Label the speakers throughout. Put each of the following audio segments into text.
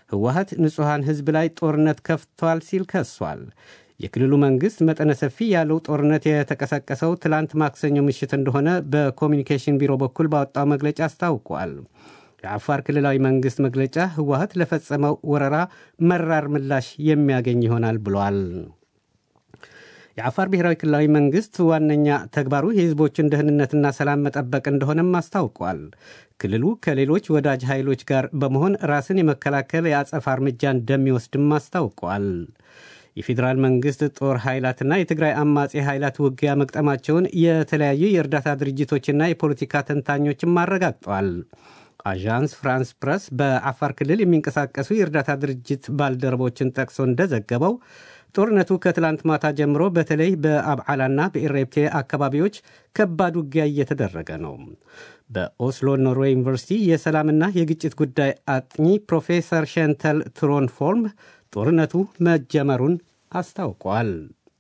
Speaker 1: ህወሀት ንጹሐን ህዝብ ላይ ጦርነት ከፍቷል ሲል ከሷል። የክልሉ መንግሥት መጠነ ሰፊ ያለው ጦርነት የተቀሰቀሰው ትላንት ማክሰኞ ምሽት እንደሆነ በኮሚኒኬሽን ቢሮ በኩል ባወጣው መግለጫ አስታውቋል። የአፋር ክልላዊ መንግሥት መግለጫ ህወሀት ለፈጸመው ወረራ መራር ምላሽ የሚያገኝ ይሆናል ብሏል። የአፋር ብሔራዊ ክልላዊ መንግሥት ዋነኛ ተግባሩ የህዝቦችን ደህንነትና ሰላም መጠበቅ እንደሆነም አስታውቋል። ክልሉ ከሌሎች ወዳጅ ኃይሎች ጋር በመሆን ራስን የመከላከል የአጸፋ እርምጃ እንደሚወስድም አስታውቋል። የፌዴራል መንግሥት ጦር ኃይላትና የትግራይ አማጺ ኃይላት ውጊያ መቅጠማቸውን የተለያዩ የእርዳታ ድርጅቶችና የፖለቲካ ተንታኞችም አረጋግጠዋል። አዣንስ ፍራንስ ፕረስ በአፋር ክልል የሚንቀሳቀሱ የእርዳታ ድርጅት ባልደረቦችን ጠቅሶ እንደዘገበው ጦርነቱ ከትላንት ማታ ጀምሮ በተለይ በአብዓላና በኢሬፕቴ አካባቢዎች ከባድ ውጊያ እየተደረገ ነው። በኦስሎ ኖርዌይ ዩኒቨርሲቲ የሰላምና የግጭት ጉዳይ አጥኚ ፕሮፌሰር ሸንተል ትሮንፎርም ጦርነቱ መጀመሩን አስታውቋል።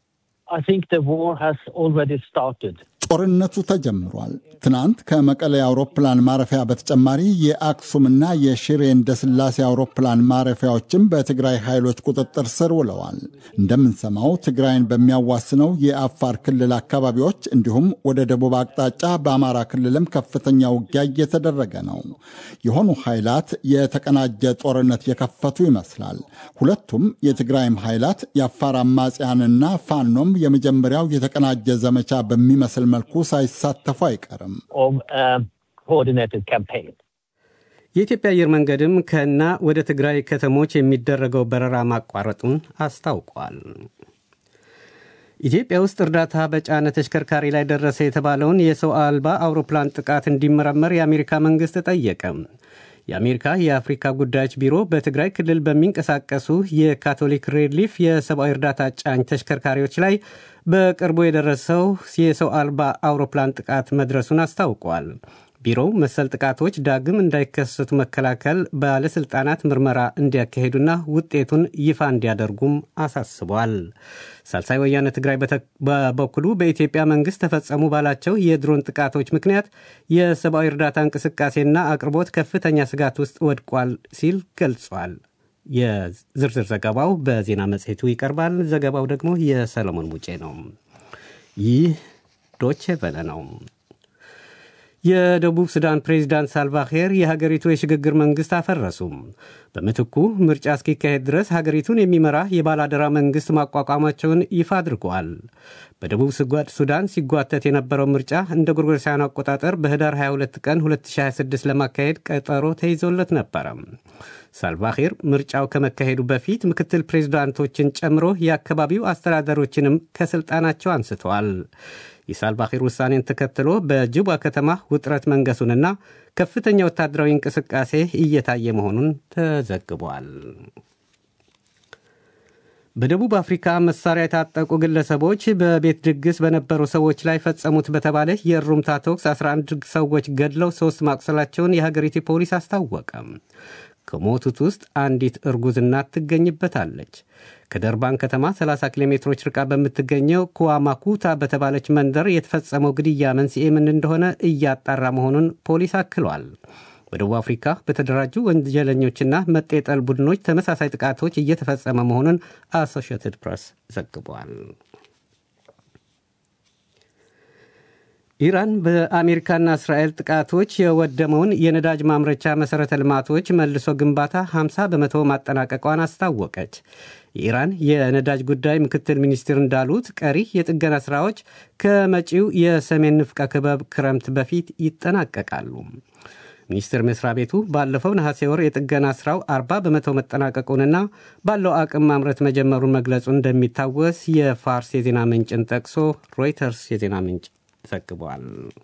Speaker 2: ጦርነቱ ተጀምሯል። ትናንት ከመቀሌ አውሮፕላን ማረፊያ በተጨማሪ የአክሱምና የሽሬ እንደ ስላሴ አውሮፕላን ማረፊያዎችም በትግራይ ኃይሎች ቁጥጥር ስር ውለዋል። እንደምንሰማው ትግራይን በሚያዋስነው የአፋር ክልል አካባቢዎች እንዲሁም ወደ ደቡብ አቅጣጫ በአማራ ክልልም ከፍተኛ ውጊያ እየተደረገ ነው። የሆኑ ኃይላት የተቀናጀ ጦርነት የከፈቱ ይመስላል። ሁለቱም የትግራይም ኃይላት የአፋር አማጽያንና ፋኖም የመጀመሪያው የተቀናጀ ዘመቻ በሚመስል መልኩ ሳይሳተፉ አይቀርም።
Speaker 1: የኢትዮጵያ አየር መንገድም ከና ወደ ትግራይ ከተሞች የሚደረገው በረራ ማቋረጡን አስታውቋል። ኢትዮጵያ ውስጥ እርዳታ በጫነ ተሽከርካሪ ላይ ደረሰ የተባለውን የሰው አልባ አውሮፕላን ጥቃት እንዲመረመር የአሜሪካ መንግሥት ጠየቀ። የአሜሪካ የአፍሪካ ጉዳዮች ቢሮ በትግራይ ክልል በሚንቀሳቀሱ የካቶሊክ ሬድሊፍ የሰብአዊ እርዳታ ጫኝ ተሽከርካሪዎች ላይ በቅርቡ የደረሰው የሰው አልባ አውሮፕላን ጥቃት መድረሱን አስታውቋል። ቢሮው መሰል ጥቃቶች ዳግም እንዳይከሰቱ መከላከል ባለሥልጣናት ምርመራ እንዲያካሄዱና ውጤቱን ይፋ እንዲያደርጉም አሳስቧል። ሳልሳይ ወያነ ትግራይ በበኩሉ በኢትዮጵያ መንግሥት ተፈጸሙ ባላቸው የድሮን ጥቃቶች ምክንያት የሰብአዊ እርዳታ እንቅስቃሴና አቅርቦት ከፍተኛ ስጋት ውስጥ ወድቋል ሲል ገልጿል። የዝርዝር ዘገባው በዜና መጽሔቱ ይቀርባል። ዘገባው ደግሞ የሰለሞን ሙጬ ነው። ይህ ዶቼ ቨለ ነው። የደቡብ ሱዳን ፕሬዚዳንት ሳልቫኪር የሀገሪቱ የሽግግር መንግሥት አፈረሱም። በምትኩ ምርጫ እስኪካሄድ ድረስ ሀገሪቱን የሚመራ የባላደራ መንግሥት ማቋቋማቸውን ይፋ አድርገዋል። በደቡብ ሱዳን ሲጓተት የነበረው ምርጫ እንደ ጎርጎሮሳውያን አቆጣጠር በህዳር 22 ቀን 2026 ለማካሄድ ቀጠሮ ተይዞለት ነበረ። ሳልቫኪር ምርጫው ከመካሄዱ በፊት ምክትል ፕሬዚዳንቶችን ጨምሮ የአካባቢው አስተዳደሮችንም ከሥልጣናቸው አንስተዋል። የሳልቫኪር ውሳኔን ተከትሎ በጅባ ከተማ ውጥረት መንገሱንና ከፍተኛ ወታደራዊ እንቅስቃሴ እየታየ መሆኑን ተዘግቧል። በደቡብ አፍሪካ መሳሪያ የታጠቁ ግለሰቦች በቤት ድግስ በነበሩ ሰዎች ላይ ፈጸሙት በተባለ የእሩምታ ተኩስ 11 ሰዎች ገድለው ሦስት ማቁሰላቸውን የሀገሪቱ ፖሊስ አስታወቀ። ከሞቱት ውስጥ አንዲት እርጉዝ እናት ትገኝበታለች። ከደርባን ከተማ 30 ኪሎ ሜትሮች ርቃ በምትገኘው ኩዋማኩታ በተባለች መንደር የተፈጸመው ግድያ መንስኤ ምን እንደሆነ እያጣራ መሆኑን ፖሊስ አክሏል። በደቡብ አፍሪካ በተደራጁ ወንጀለኞችና መጤጠል ቡድኖች ተመሳሳይ ጥቃቶች እየተፈጸመ መሆኑን አሶሺየትድ ፕሬስ ዘግቧል። ኢራን በአሜሪካና እስራኤል ጥቃቶች የወደመውን የነዳጅ ማምረቻ መሠረተ ልማቶች መልሶ ግንባታ 50 በመቶ ማጠናቀቋን አስታወቀች። የኢራን የነዳጅ ጉዳይ ምክትል ሚኒስትር እንዳሉት ቀሪ የጥገና ሥራዎች ከመጪው የሰሜን ንፍቀ ክበብ ክረምት በፊት ይጠናቀቃሉ። ሚኒስቴር መስሪያ ቤቱ ባለፈው ነሐሴ ወር የጥገና ሥራው 40 በመቶ መጠናቀቁንና ባለው አቅም ማምረት መጀመሩን መግለጹ እንደሚታወስ የፋርስ የዜና ምንጭን ጠቅሶ ሮይተርስ የዜና ምንጭ ዘግቧል።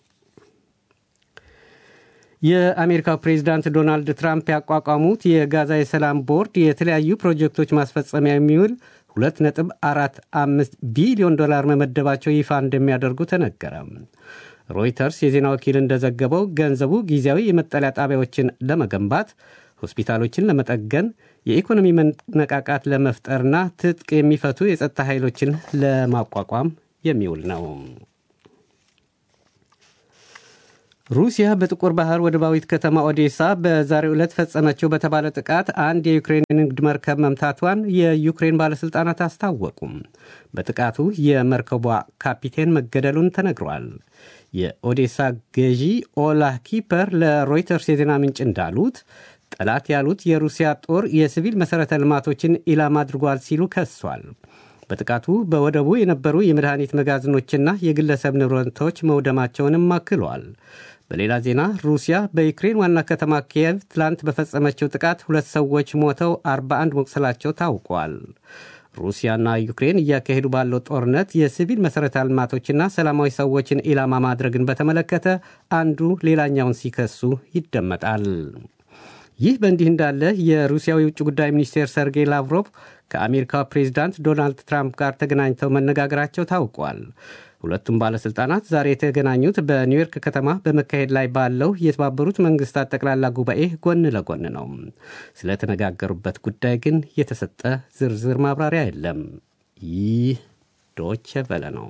Speaker 1: የአሜሪካው ፕሬዚዳንት ዶናልድ ትራምፕ ያቋቋሙት የጋዛ የሰላም ቦርድ የተለያዩ ፕሮጀክቶች ማስፈጸሚያ የሚውል 2.45 ቢሊዮን ዶላር መመደባቸው ይፋ እንደሚያደርጉ ተነገረ። ሮይተርስ የዜና ወኪል እንደዘገበው ገንዘቡ ጊዜያዊ የመጠለያ ጣቢያዎችን ለመገንባት፣ ሆስፒታሎችን ለመጠገን፣ የኢኮኖሚ መነቃቃት ለመፍጠርና ትጥቅ የሚፈቱ የጸጥታ ኃይሎችን ለማቋቋም የሚውል ነው። ሩሲያ በጥቁር ባህር ወደባዊት ከተማ ኦዴሳ በዛሬው ዕለት ፈጸመችው በተባለ ጥቃት አንድ የዩክሬን የንግድ መርከብ መምታቷን የዩክሬን ባለሥልጣናት አስታወቁም። በጥቃቱ የመርከቧ ካፒቴን መገደሉን ተነግሯል። የኦዴሳ ገዢ ኦላህ ኪፐር ለሮይተርስ የዜና ምንጭ እንዳሉት ጠላት ያሉት የሩሲያ ጦር የሲቪል መሠረተ ልማቶችን ኢላማ አድርጓል ሲሉ ከሷል። በጥቃቱ በወደቡ የነበሩ የመድኃኒት መጋዘኖችና የግለሰብ ንብረቶች መውደማቸውንም አክሏል። በሌላ ዜና ሩሲያ በዩክሬን ዋና ከተማ ኪየቭ ትላንት በፈጸመችው ጥቃት ሁለት ሰዎች ሞተው 41 መቁሰላቸው ታውቋል። ሩሲያና ዩክሬን እያካሄዱ ባለው ጦርነት የሲቪል መሠረተ ልማቶችና ሰላማዊ ሰዎችን ኢላማ ማድረግን በተመለከተ አንዱ ሌላኛውን ሲከሱ ይደመጣል። ይህ በእንዲህ እንዳለ የሩሲያው የውጭ ጉዳይ ሚኒስቴር ሰርጌይ ላቭሮቭ ከአሜሪካው ፕሬዚዳንት ዶናልድ ትራምፕ ጋር ተገናኝተው መነጋገራቸው ታውቋል። ሁለቱም ባለሥልጣናት ዛሬ የተገናኙት በኒውዮርክ ከተማ በመካሄድ ላይ ባለው የተባበሩት መንግስታት ጠቅላላ ጉባኤ ጎን ለጎን ነው። ስለተነጋገሩበት ጉዳይ ግን የተሰጠ ዝርዝር ማብራሪያ የለም። ይህ ዶቼ ቨለ ነው።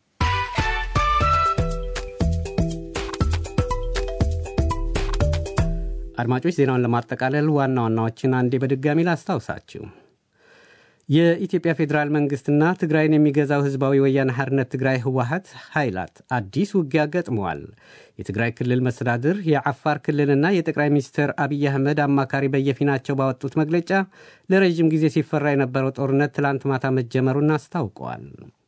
Speaker 1: አድማጮች ዜናውን ለማጠቃለል ዋና ዋናዎችን አንዴ በድጋሚ ላስታውሳችሁ። የኢትዮጵያ ፌዴራል መንግስትና ትግራይን የሚገዛው ህዝባዊ ወያነ ሓርነት ትግራይ ህወሀት ኃይላት አዲስ ውጊያ ገጥመዋል። የትግራይ ክልል መስተዳድር የዓፋር ክልልና የጠቅላይ ሚኒስትር አብይ አህመድ አማካሪ በየፊናቸው ባወጡት መግለጫ ለረዥም ጊዜ ሲፈራ የነበረው ጦርነት ትላንት ማታ መጀመሩን አስታውቀዋል።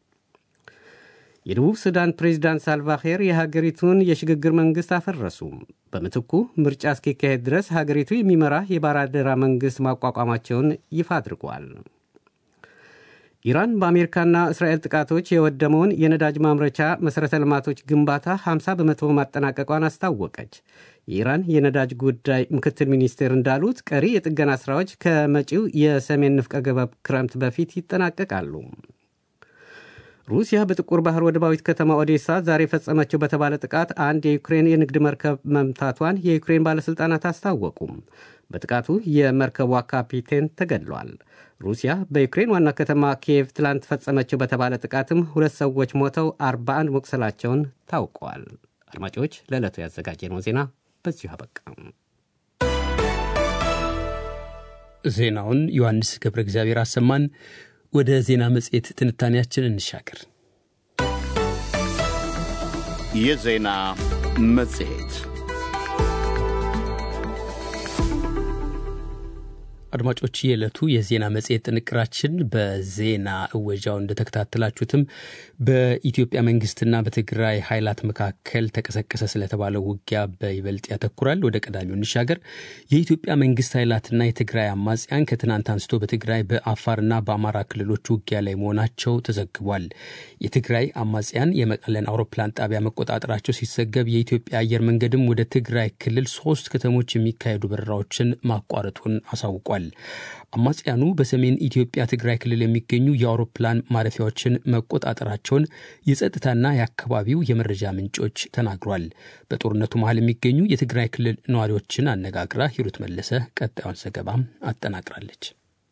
Speaker 1: የደቡብ ሱዳን ፕሬዚዳንት ሳልቫኪር የሀገሪቱን የሽግግር መንግሥት አፈረሱ። በምትኩ ምርጫ እስኪካሄድ ድረስ ሀገሪቱ የሚመራ የባላደራ መንግሥት ማቋቋማቸውን ይፋ አድርጓል። ኢራን በአሜሪካና እስራኤል ጥቃቶች የወደመውን የነዳጅ ማምረቻ መሠረተ ልማቶች ግንባታ 50 በመቶ ማጠናቀቋን አስታወቀች። የኢራን የነዳጅ ጉዳይ ምክትል ሚኒስቴር እንዳሉት ቀሪ የጥገና ሥራዎች ከመጪው የሰሜን ንፍቀ ገበብ ክረምት በፊት ይጠናቀቃሉ። ሩሲያ በጥቁር ባህር ወደባዊት ከተማ ኦዴሳ ዛሬ ፈጸመችው በተባለ ጥቃት አንድ የዩክሬን የንግድ መርከብ መምታቷን የዩክሬን ባለሥልጣናት አስታወቁም። በጥቃቱ የመርከቧ ካፒቴን ተገድሏል። ሩሲያ በዩክሬን ዋና ከተማ ኪየቭ ትላንት ፈጸመችው በተባለ ጥቃትም ሁለት ሰዎች ሞተው 41 መቁሰላቸውን ታውቀዋል። አድማጮች፣ ለዕለቱ ያዘጋጀነው ዜና በዚሁ አበቃ።
Speaker 3: ዜናውን ዮሐንስ ገብረ እግዚአብሔር አሰማን። ወደ ዜና መጽሔት ትንታኔያችን እንሻገር።
Speaker 4: የዜና መጽሔት
Speaker 3: አድማጮች የዕለቱ የዜና መጽሔት ጥንቅራችን በዜና እወጃው እንደተከታተላችሁትም በኢትዮጵያ መንግስትና በትግራይ ኃይላት መካከል ተቀሰቀሰ ስለተባለው ውጊያ በይበልጥ ያተኩራል። ወደ ቀዳሚው እንሻገር። የኢትዮጵያ መንግስት ኃይላትና የትግራይ አማጽያን ከትናንት አንስቶ በትግራይ በአፋርና በአማራ ክልሎች ውጊያ ላይ መሆናቸው ተዘግቧል። የትግራይ አማጽያን የመቀለን አውሮፕላን ጣቢያ መቆጣጠራቸው ሲዘገብ የኢትዮጵያ አየር መንገድም ወደ ትግራይ ክልል ሶስት ከተሞች የሚካሄዱ በረራዎችን ማቋረጡን አሳውቋል። አማጽያኑ በሰሜን ኢትዮጵያ ትግራይ ክልል የሚገኙ የአውሮፕላን ማረፊያዎችን መቆጣጠራቸውን የጸጥታና የአካባቢው የመረጃ ምንጮች ተናግሯል። በጦርነቱ መሀል የሚገኙ የትግራይ ክልል ነዋሪዎችን አነጋግራ ሂሩት መለሰ ቀጣዩን ዘገባም አጠናቅራለች።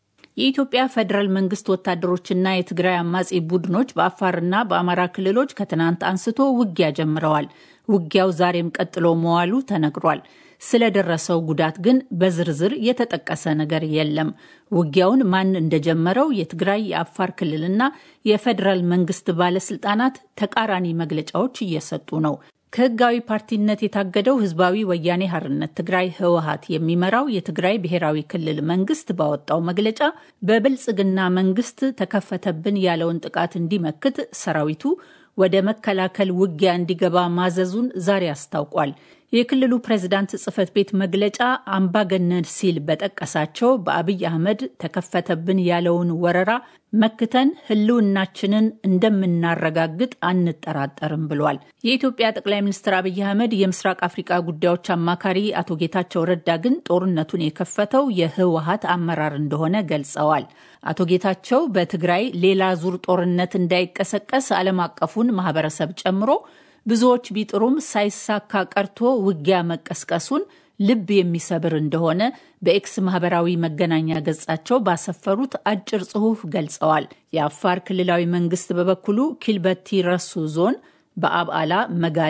Speaker 5: የኢትዮጵያ ፌዴራል መንግስት ወታደሮችና የትግራይ አማጺ ቡድኖች በአፋርና በአማራ ክልሎች ከትናንት አንስቶ ውጊያ ጀምረዋል። ውጊያው ዛሬም ቀጥሎ መዋሉ ተነግሯል። ስለደረሰው ጉዳት ግን በዝርዝር የተጠቀሰ ነገር የለም። ውጊያውን ማን እንደጀመረው የትግራይ የአፋር ክልልና የፌዴራል መንግስት ባለስልጣናት ተቃራኒ መግለጫዎች እየሰጡ ነው። ከህጋዊ ፓርቲነት የታገደው ህዝባዊ ወያኔ ሀርነት ትግራይ ህወሀት የሚመራው የትግራይ ብሔራዊ ክልል መንግስት ባወጣው መግለጫ በብልጽግና መንግስት ተከፈተብን ያለውን ጥቃት እንዲመክት ሰራዊቱ ወደ መከላከል ውጊያ እንዲገባ ማዘዙን ዛሬ አስታውቋል። የክልሉ ፕሬዝዳንት ጽህፈት ቤት መግለጫ አምባገነን ሲል በጠቀሳቸው በአብይ አህመድ ተከፈተብን ያለውን ወረራ መክተን ህልውናችንን እንደምናረጋግጥ አንጠራጠርም ብሏል። የኢትዮጵያ ጠቅላይ ሚኒስትር አብይ አህመድ የምስራቅ አፍሪቃ ጉዳዮች አማካሪ አቶ ጌታቸው ረዳ ግን ጦርነቱን የከፈተው የህወሀት አመራር እንደሆነ ገልጸዋል። አቶ ጌታቸው በትግራይ ሌላ ዙር ጦርነት እንዳይቀሰቀስ ዓለም አቀፉን ማህበረሰብ ጨምሮ ብዙዎች ቢጥሩም ሳይሳካ ቀርቶ ውጊያ መቀስቀሱን ልብ የሚሰብር እንደሆነ በኤክስ ማህበራዊ መገናኛ ገጻቸው ባሰፈሩት አጭር ጽሑፍ ገልጸዋል። የአፋር ክልላዊ መንግስት በበኩሉ ኪልበቲ ረሱ ዞን በአብዓላ፣ መጋሌ፣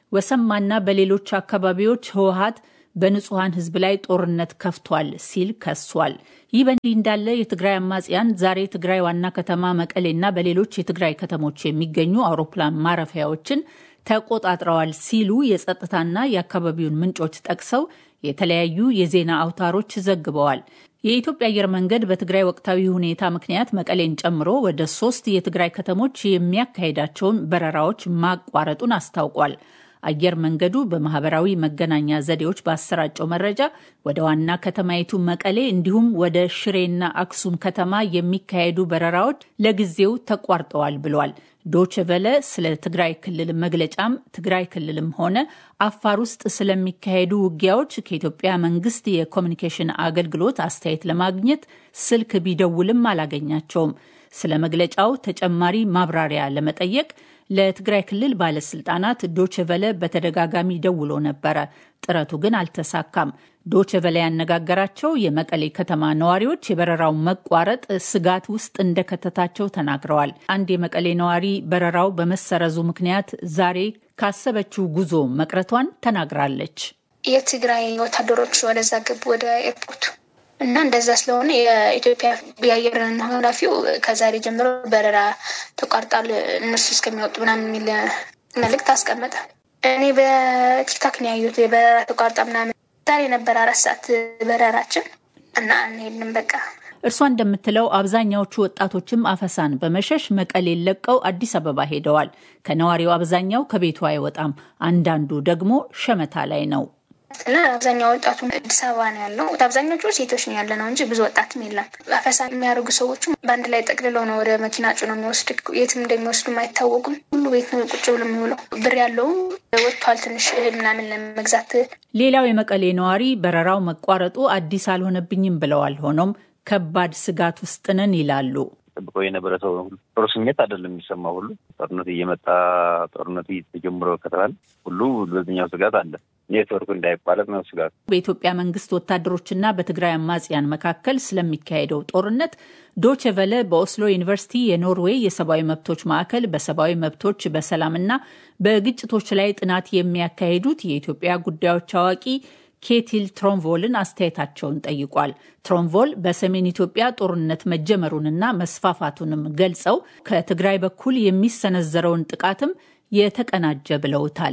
Speaker 5: ወሰማና በሌሎች አካባቢዎች ህወሀት በንጹሐን ህዝብ ላይ ጦርነት ከፍቷል ሲል ከሷል። ይህ በእንዲህ እንዳለ የትግራይ አማጽያን ዛሬ ትግራይ ዋና ከተማ መቀሌና በሌሎች የትግራይ ከተሞች የሚገኙ አውሮፕላን ማረፊያዎችን ተቆጣጥረዋል ሲሉ የጸጥታና የአካባቢውን ምንጮች ጠቅሰው የተለያዩ የዜና አውታሮች ዘግበዋል። የኢትዮጵያ አየር መንገድ በትግራይ ወቅታዊ ሁኔታ ምክንያት መቀሌን ጨምሮ ወደ ሶስት የትግራይ ከተሞች የሚያካሄዳቸውን በረራዎች ማቋረጡን አስታውቋል። አየር መንገዱ በማህበራዊ መገናኛ ዘዴዎች ባሰራጨው መረጃ ወደ ዋና ከተማይቱ መቀሌ እንዲሁም ወደ ሽሬና አክሱም ከተማ የሚካሄዱ በረራዎች ለጊዜው ተቋርጠዋል ብሏል። ዶች ቨለ ስለ ትግራይ ክልል መግለጫም ትግራይ ክልልም ሆነ አፋር ውስጥ ስለሚካሄዱ ውጊያዎች ከኢትዮጵያ መንግስት የኮሚኒኬሽን አገልግሎት አስተያየት ለማግኘት ስልክ ቢደውልም አላገኛቸውም። ስለ መግለጫው ተጨማሪ ማብራሪያ ለመጠየቅ ለትግራይ ክልል ባለስልጣናት ዶችቨለ በተደጋጋሚ ደውሎ ነበረ። ጥረቱ ግን አልተሳካም። ዶችቨለ ያነጋገራቸው የመቀሌ ከተማ ነዋሪዎች የበረራው መቋረጥ ስጋት ውስጥ እንደከተታቸው ተናግረዋል። አንድ የመቀሌ ነዋሪ በረራው በመሰረዙ ምክንያት ዛሬ ካሰበችው ጉዞ መቅረቷን ተናግራለች።
Speaker 6: የትግራይ ወታደሮች ወደዛ ገቡ ወደ ኤርፖርቱ እና እንደዛ ስለሆነ የኢትዮጵያ የአየር ኃላፊው ከዛሬ ጀምሮ በረራ ተቋርጧል እነሱ እስከሚወጡ ምናምን የሚል መልእክት አስቀመጠ። እኔ በቲክታክ ነው ያዩት የበረራ ተቋርጣ ምናምን። ዛሬ ነበር አራት ሰዓት በረራችን እና አንሄድንም በቃ።
Speaker 5: እርሷ እንደምትለው አብዛኛዎቹ ወጣቶችም አፈሳን በመሸሽ መቀሌን ለቀው አዲስ አበባ ሄደዋል። ከነዋሪው አብዛኛው ከቤቱ አይወጣም። አንዳንዱ ደግሞ ሸመታ ላይ ነው።
Speaker 6: እና አብዛኛው ወጣቱ አዲስ አበባ ነው ያለው። አብዛኞቹ ሴቶች ነው ያለ ነው እንጂ ብዙ ወጣትም የለም። አፈሳ የሚያደርጉ ሰዎችም በአንድ ላይ ጠቅልለው ነው ወደ መኪና ጭነው የሚወስድ። የትም እንደሚወስዱም አይታወቁም። ሁሉ ቤት ነው ቁጭ ብሎ የሚውለው። ብር ያለው ወጥቷል ትንሽ እህል ምናምን ለመግዛት።
Speaker 5: ሌላው የመቀሌ ነዋሪ በረራው መቋረጡ አዲስ አልሆነብኝም ብለዋል። ሆኖም ከባድ ስጋት ውስጥ ነን ይላሉ።
Speaker 7: ጠብቆ የነበረ ሰው ጥሩ ስሜት አይደለም የሚሰማው። ሁሉ ጦርነቱ እየመጣ ጦርነቱ ተጀምሮ ከተባለ ሁሉ በዚኛው ስጋት አለ። ኔትወርኩ እንዳይቋረጥ ነው ስጋት።
Speaker 5: በኢትዮጵያ መንግስት ወታደሮችና በትግራይ አማጽያን መካከል ስለሚካሄደው ጦርነት ዶቼ ቨለ በኦስሎ ዩኒቨርሲቲ የኖርዌይ የሰብአዊ መብቶች ማዕከል በሰብአዊ መብቶች በሰላምና በግጭቶች ላይ ጥናት የሚያካሂዱት የኢትዮጵያ ጉዳዮች አዋቂ ኬቲል ትሮንቮልን አስተያየታቸውን ጠይቋል። ትሮንቮል በሰሜን ኢትዮጵያ ጦርነት መጀመሩንና መስፋፋቱንም ገልጸው ከትግራይ በኩል የሚሰነዘረውን ጥቃትም የተቀናጀ ብለውታል።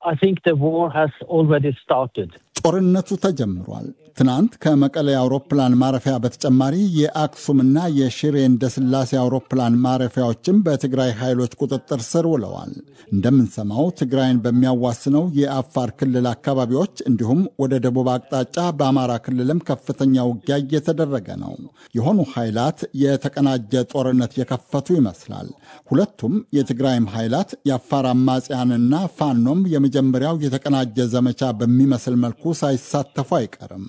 Speaker 2: ጦርነቱ ተጀምሯል። ትናንት ከመቀሌ አውሮፕላን ማረፊያ በተጨማሪ የአክሱምና የሽሬ እንደ ስላሴ አውሮፕላን ማረፊያዎችም በትግራይ ኃይሎች ቁጥጥር ስር ውለዋል። እንደምንሰማው ትግራይን በሚያዋስነው የአፋር ክልል አካባቢዎች እንዲሁም ወደ ደቡብ አቅጣጫ በአማራ ክልልም ከፍተኛ ውጊያ እየተደረገ ነው። የሆኑ ኃይላት የተቀናጀ ጦርነት የከፈቱ ይመስላል። ሁለቱም የትግራይም ኃይላት የአፋር አማጽያንና ፋኖም የመጀመሪያው የተቀናጀ ዘመቻ በሚመስል መልኩ ሳይሳተፉ አይቀርም።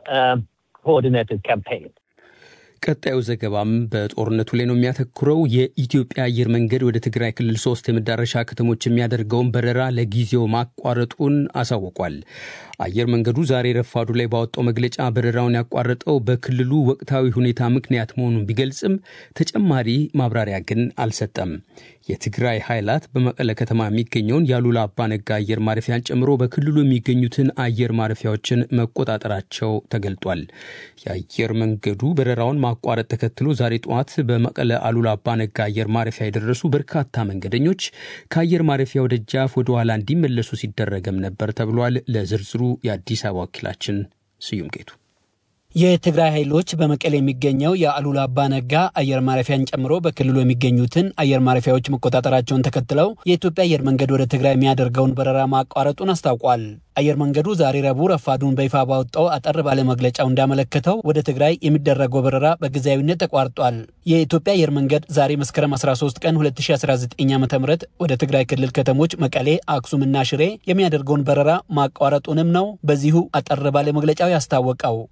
Speaker 3: ቀጣዩ ዘገባም በጦርነቱ ላይ ነው የሚያተኩረው። የኢትዮጵያ አየር መንገድ ወደ ትግራይ ክልል ሶስት የመዳረሻ ከተሞች የሚያደርገውን በረራ ለጊዜው ማቋረጡን አሳውቋል። አየር መንገዱ ዛሬ ረፋዱ ላይ ባወጣው መግለጫ በረራውን ያቋረጠው በክልሉ ወቅታዊ ሁኔታ ምክንያት መሆኑን ቢገልጽም ተጨማሪ ማብራሪያ ግን አልሰጠም። የትግራይ ኃይላት በመቀለ ከተማ የሚገኘውን የአሉላ አባነጋ አየር ማረፊያን ጨምሮ በክልሉ የሚገኙትን አየር ማረፊያዎችን መቆጣጠራቸው ተገልጧል። የአየር መንገዱ በረራውን ማቋረጥ ተከትሎ ዛሬ ጠዋት በመቀለ አሉላ አባነጋ አየር ማረፊያ የደረሱ በርካታ መንገደኞች ከአየር ማረፊያው ደጃፍ ወደ ኋላ እንዲመለሱ ሲደረገም ነበር ተብሏል። ለዝርዝሩ የአዲስ አበባ ወኪላችን ስዩም ጌቱ
Speaker 8: የትግራይ ኃይሎች በመቀሌ የሚገኘው የአሉላ አባ ነጋ አየር ማረፊያን ጨምሮ በክልሉ የሚገኙትን አየር ማረፊያዎች መቆጣጠራቸውን ተከትለው የኢትዮጵያ አየር መንገድ ወደ ትግራይ የሚያደርገውን በረራ ማቋረጡን አስታውቋል። አየር መንገዱ ዛሬ ረቡዕ ረፋዱን በይፋ ባወጣው አጠር ባለ መግለጫው እንዳመለከተው ወደ ትግራይ የሚደረገው በረራ በጊዜያዊነት ተቋርጧል። የኢትዮጵያ አየር መንገድ ዛሬ መስከረም 13 ቀን 2019 ዓ ም ወደ ትግራይ ክልል ከተሞች መቀሌ፣ አክሱምና ሽሬ የሚያደርገውን በረራ ማቋረጡንም ነው በዚሁ አጠር ባለ መግለጫው ያስታወቀው። አየር መንገዱ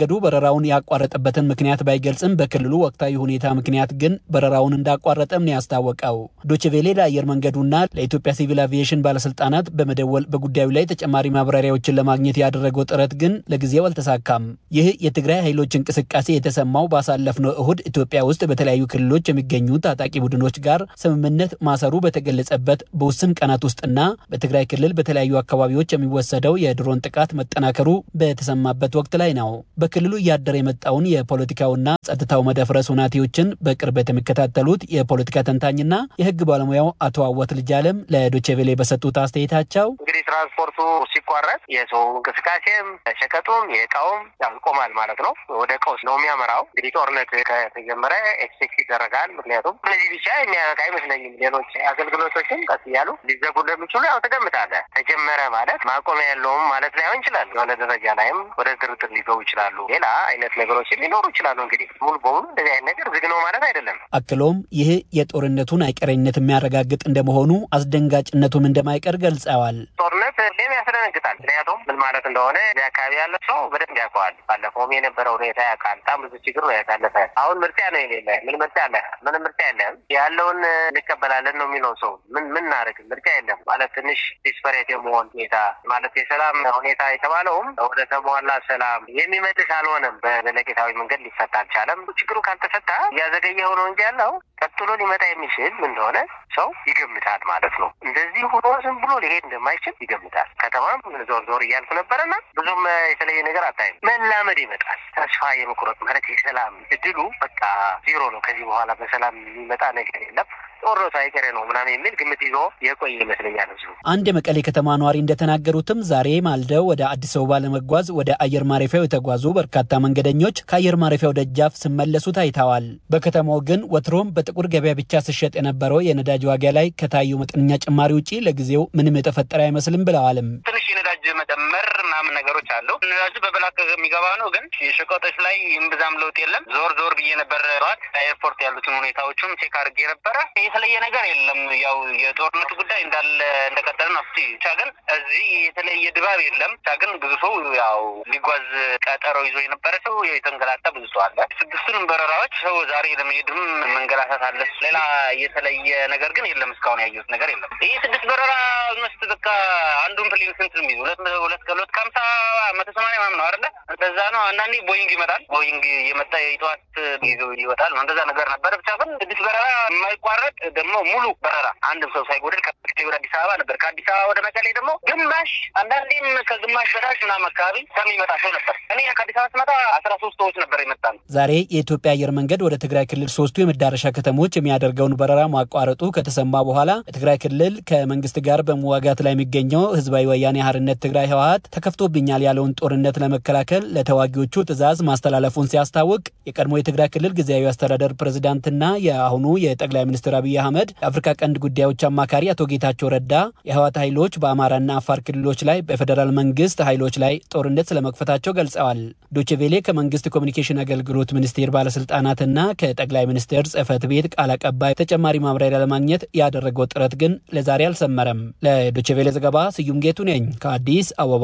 Speaker 8: መንገዱ በረራውን ያቋረጠበትን ምክንያት ባይገልጽም በክልሉ ወቅታዊ ሁኔታ ምክንያት ግን በረራውን እንዳቋረጠም ነው ያስታወቀው። ዶችቬሌ ለአየር መንገዱና ለኢትዮጵያ ሲቪል አቪዬሽን ባለስልጣናት በመደወል በጉዳዩ ላይ ተጨማሪ ማብራሪያዎችን ለማግኘት ያደረገው ጥረት ግን ለጊዜው አልተሳካም። ይህ የትግራይ ኃይሎች እንቅስቃሴ የተሰማው ባሳለፍነው እሁድ ኢትዮጵያ ውስጥ በተለያዩ ክልሎች የሚገኙ ታጣቂ ቡድኖች ጋር ስምምነት ማሰሩ በተገለጸበት በውስን ቀናት ውስጥና በትግራይ ክልል በተለያዩ አካባቢዎች የሚወሰደው የድሮን ጥቃት መጠናከሩ በተሰማበት ወቅት ላይ ነው። በክልሉ እያደረ የመጣውን የፖለቲካውና ጸጥታው መደፍረስ ሁናቴዎችን በቅርበት የሚከታተሉት የፖለቲካ ተንታኝና የሕግ ባለሙያው አቶ አወት ልጃለም ለዶቼቬሌ በሰጡት አስተያየታቸው
Speaker 9: እንግዲህ ትራንስፖርቱ ሲቋረጥ የሰው እንቅስቃሴም ሸቀጡም የእቃውም ይቆማል ማለት ነው። ወደ ቀውስ ነው የሚያመራው። እንግዲህ ጦርነት ከተጀመረ ኤክስፔክት ይደረጋል። ምክንያቱም እነዚህ ብቻ የሚያበቃ አይመስለኝም። ሌሎች አገልግሎቶችን ቀስ እያሉ ሊዘጉ እንደሚችሉ ያው ትገምታለህ። ተጀመረ ማለት ማቆሚያ ያለውም ማለት ላይሆን ይችላል። የሆነ ደረጃ ላይም ወደ ድርድር ሊገቡ ይችላሉ። ሌላ አይነት ነገሮችን ሊኖሩ ይችላሉ። እንግዲህ ሙሉ በሙሉ እንደዚህ አይነት ነገር ዝግ ነው ማለት አይደለም።
Speaker 8: አክሎም ይህ የጦርነቱን አይቀሬነት የሚያረጋግጥ እንደመሆኑ አስደንጋጭነቱም እንደማይቀር ገልጸዋል።
Speaker 9: ጦርነት ሁሌም ያስደነግጣል። ምክንያቱም ምን ማለት እንደሆነ እዚህ አካባቢ ያለ ሰው በደንብ ያውቀዋል። ባለፈውም የነበረ ሁኔታ ያውቃል። በጣም ብዙ ችግር ነው ያሳለፈ። አሁን ምርጫ ነው የሌለ። ምን ምርጫ አለ? ምንም ምርጫ የለም። ያለውን እንቀበላለን ነው የሚለው ሰው ምን ምን እናደርግ? ምርጫ የለም ማለት ትንሽ ዲስፐሬት የመሆን ሁኔታ ማለት የሰላም ሁኔታ የተባለውም ወደ ተሟላ ሰላም የሚመልስ አልሆነም። በዘለቄታዊ መንገድ ሊፈታ አልቻለም። ችግሩ ካልተፈታ እያዘገየው ነው እንጂ ያለው ቀጥሎ ሊመጣ የሚችል ምን እንደሆነ ሰው ይገምታል ማለት ነው። እንደዚህ ሆኖ ዝም ብሎ ሊሄድ እንደማይችል ይገምታል። ከተማም ዞር ዞር እያልኩ ነበረና ብዙም የተለየ ነገር አታይም። መላመድ ይመጣል። ተስፋ የመቁረጥ ማለት የሰላም እድሉ በቃ ዜሮ ነው። ከዚህ በኋላ በሰላም የሚመጣ ነገር የለም ጦርነቱ አይቀሬ ነው ምናምን የሚል ግምት ይዞ የቆየ ይመስለኛል። እዚሁ
Speaker 8: አንድ የመቀሌ ከተማ ነዋሪ እንደተናገሩትም ዛሬ ማልደው ወደ አዲስ አበባ ለመጓዝ ወደ አየር ማረፊያው የተጓዙ በርካታ መንገደኞች ከአየር ማረፊያው ደጃፍ ሲመለሱ ታይተዋል። በከተማው ግን ወትሮም በጥቁር ገበያ ብቻ ሲሸጥ የነበረው የነዳጅ ዋጋ ላይ ከታዩ መጠነኛ ጭማሪ ውጪ ለጊዜው ምንም የተፈጠረ አይመስልም ብለዋልም።
Speaker 9: ትንሽ የነዳጅ መጨመር ምናምን ነገሮች አሉ። ነዳጁ በብላክ የሚገባ ነው፣ ግን የሸቀጦች ላይ እምብዛም ለውጥ የለም። ዞር ዞር ብዬ ነበር ጠዋት ኤርፖርት ያሉትን ሁኔታዎችም ቼክ አድርጌ ነበረ። የተለየ ነገር የለም። ያው የጦርነቱ ጉዳይ እንዳለ እንደቀጠለ ነው። ብቻ ግን እዚህ የተለየ ድባብ የለም። ብቻ ግን ብዙ ሰው ያው ሊጓዝ ቀጠሮ ይዞ የነበረ ሰው የተንገላታ ብዙ ሰው አለ። ስድስቱንም በረራዎች ሰው ዛሬ ለመሄድም መንገላታት አለ። ሌላ የተለየ ነገር ግን የለም። እስካሁን ያየሁት ነገር የለም። ይህ ስድስት በረራ መስት በቃ አንዱን ፕሌን ስንት ነው የሚይዝ ሁለት ሁለት ከሁለት ከሀምሳ መቶ ሰማንያ ምናምን ነው አይደለ? እንደዛ ነው። አንዳንዴ ቦይንግ ይመጣል። ቦይንግ የመጣ የጠዋት ይዞ ይወጣል። እንደዛ ነገር ነበረ። ብቻ ግን ስድስት በረራ የማይቋረጥ ደግሞ ሙሉ በረራ አንድም ሰው ሳይጎድል ከመቀሌ ወደ አዲስ አበባ ነበር። ከአዲስ አበባ ወደ መቀሌ ደግሞ ግማሽ አንዳንዴም ከግማሽ በታች ምናምን አካባቢ ከሚመጣ ሰው ነበር። እኔ ከአዲስ አበባ ስመጣ አስራ ሶስት ሰዎች ነበር የመጣ ነው።
Speaker 8: ዛሬ የኢትዮጵያ አየር መንገድ ወደ ትግራይ ክልል ሶስቱ የመዳረሻ ከተሞች የሚያደርገውን በረራ ማቋረጡ ከተሰማ በኋላ የትግራይ ክልል ከመንግስት ጋር በመዋጋት ላይ የሚገኘው ህዝባዊ ወያኔ ሓርነት ትግራይ ህወሀት ተከፍቶብኛል ያለውን ጦርነት ለመከላከል ለተዋጊዎቹ ትዕዛዝ ማስተላለፉን ሲያስታውቅ የቀድሞ የትግራይ ክልል ጊዜያዊ አስተዳደር ፕሬዚዳንትና የአሁኑ የጠቅላይ ሚኒስትር አብይ አህመድ የአፍሪካ ቀንድ ጉዳዮች አማካሪ አቶ ጌታቸው ረዳ የህወሓት ኃይሎች በአማራና አፋር ክልሎች ላይ በፌዴራል መንግስት ኃይሎች ላይ ጦርነት ስለመክፈታቸው ገልጸዋል። ዶችቬሌ ከመንግስት ኮሚኒኬሽን አገልግሎት ሚኒስቴር ባለስልጣናትና ከጠቅላይ ሚኒስትር ጽህፈት ቤት ቃል አቀባይ ተጨማሪ ማብራሪያ ለማግኘት ያደረገው ጥረት ግን ለዛሬ አልሰመረም። ለዶችቬሌ ዘገባ ስዩም ጌቱ ነኝ ከአዲስ አበባ።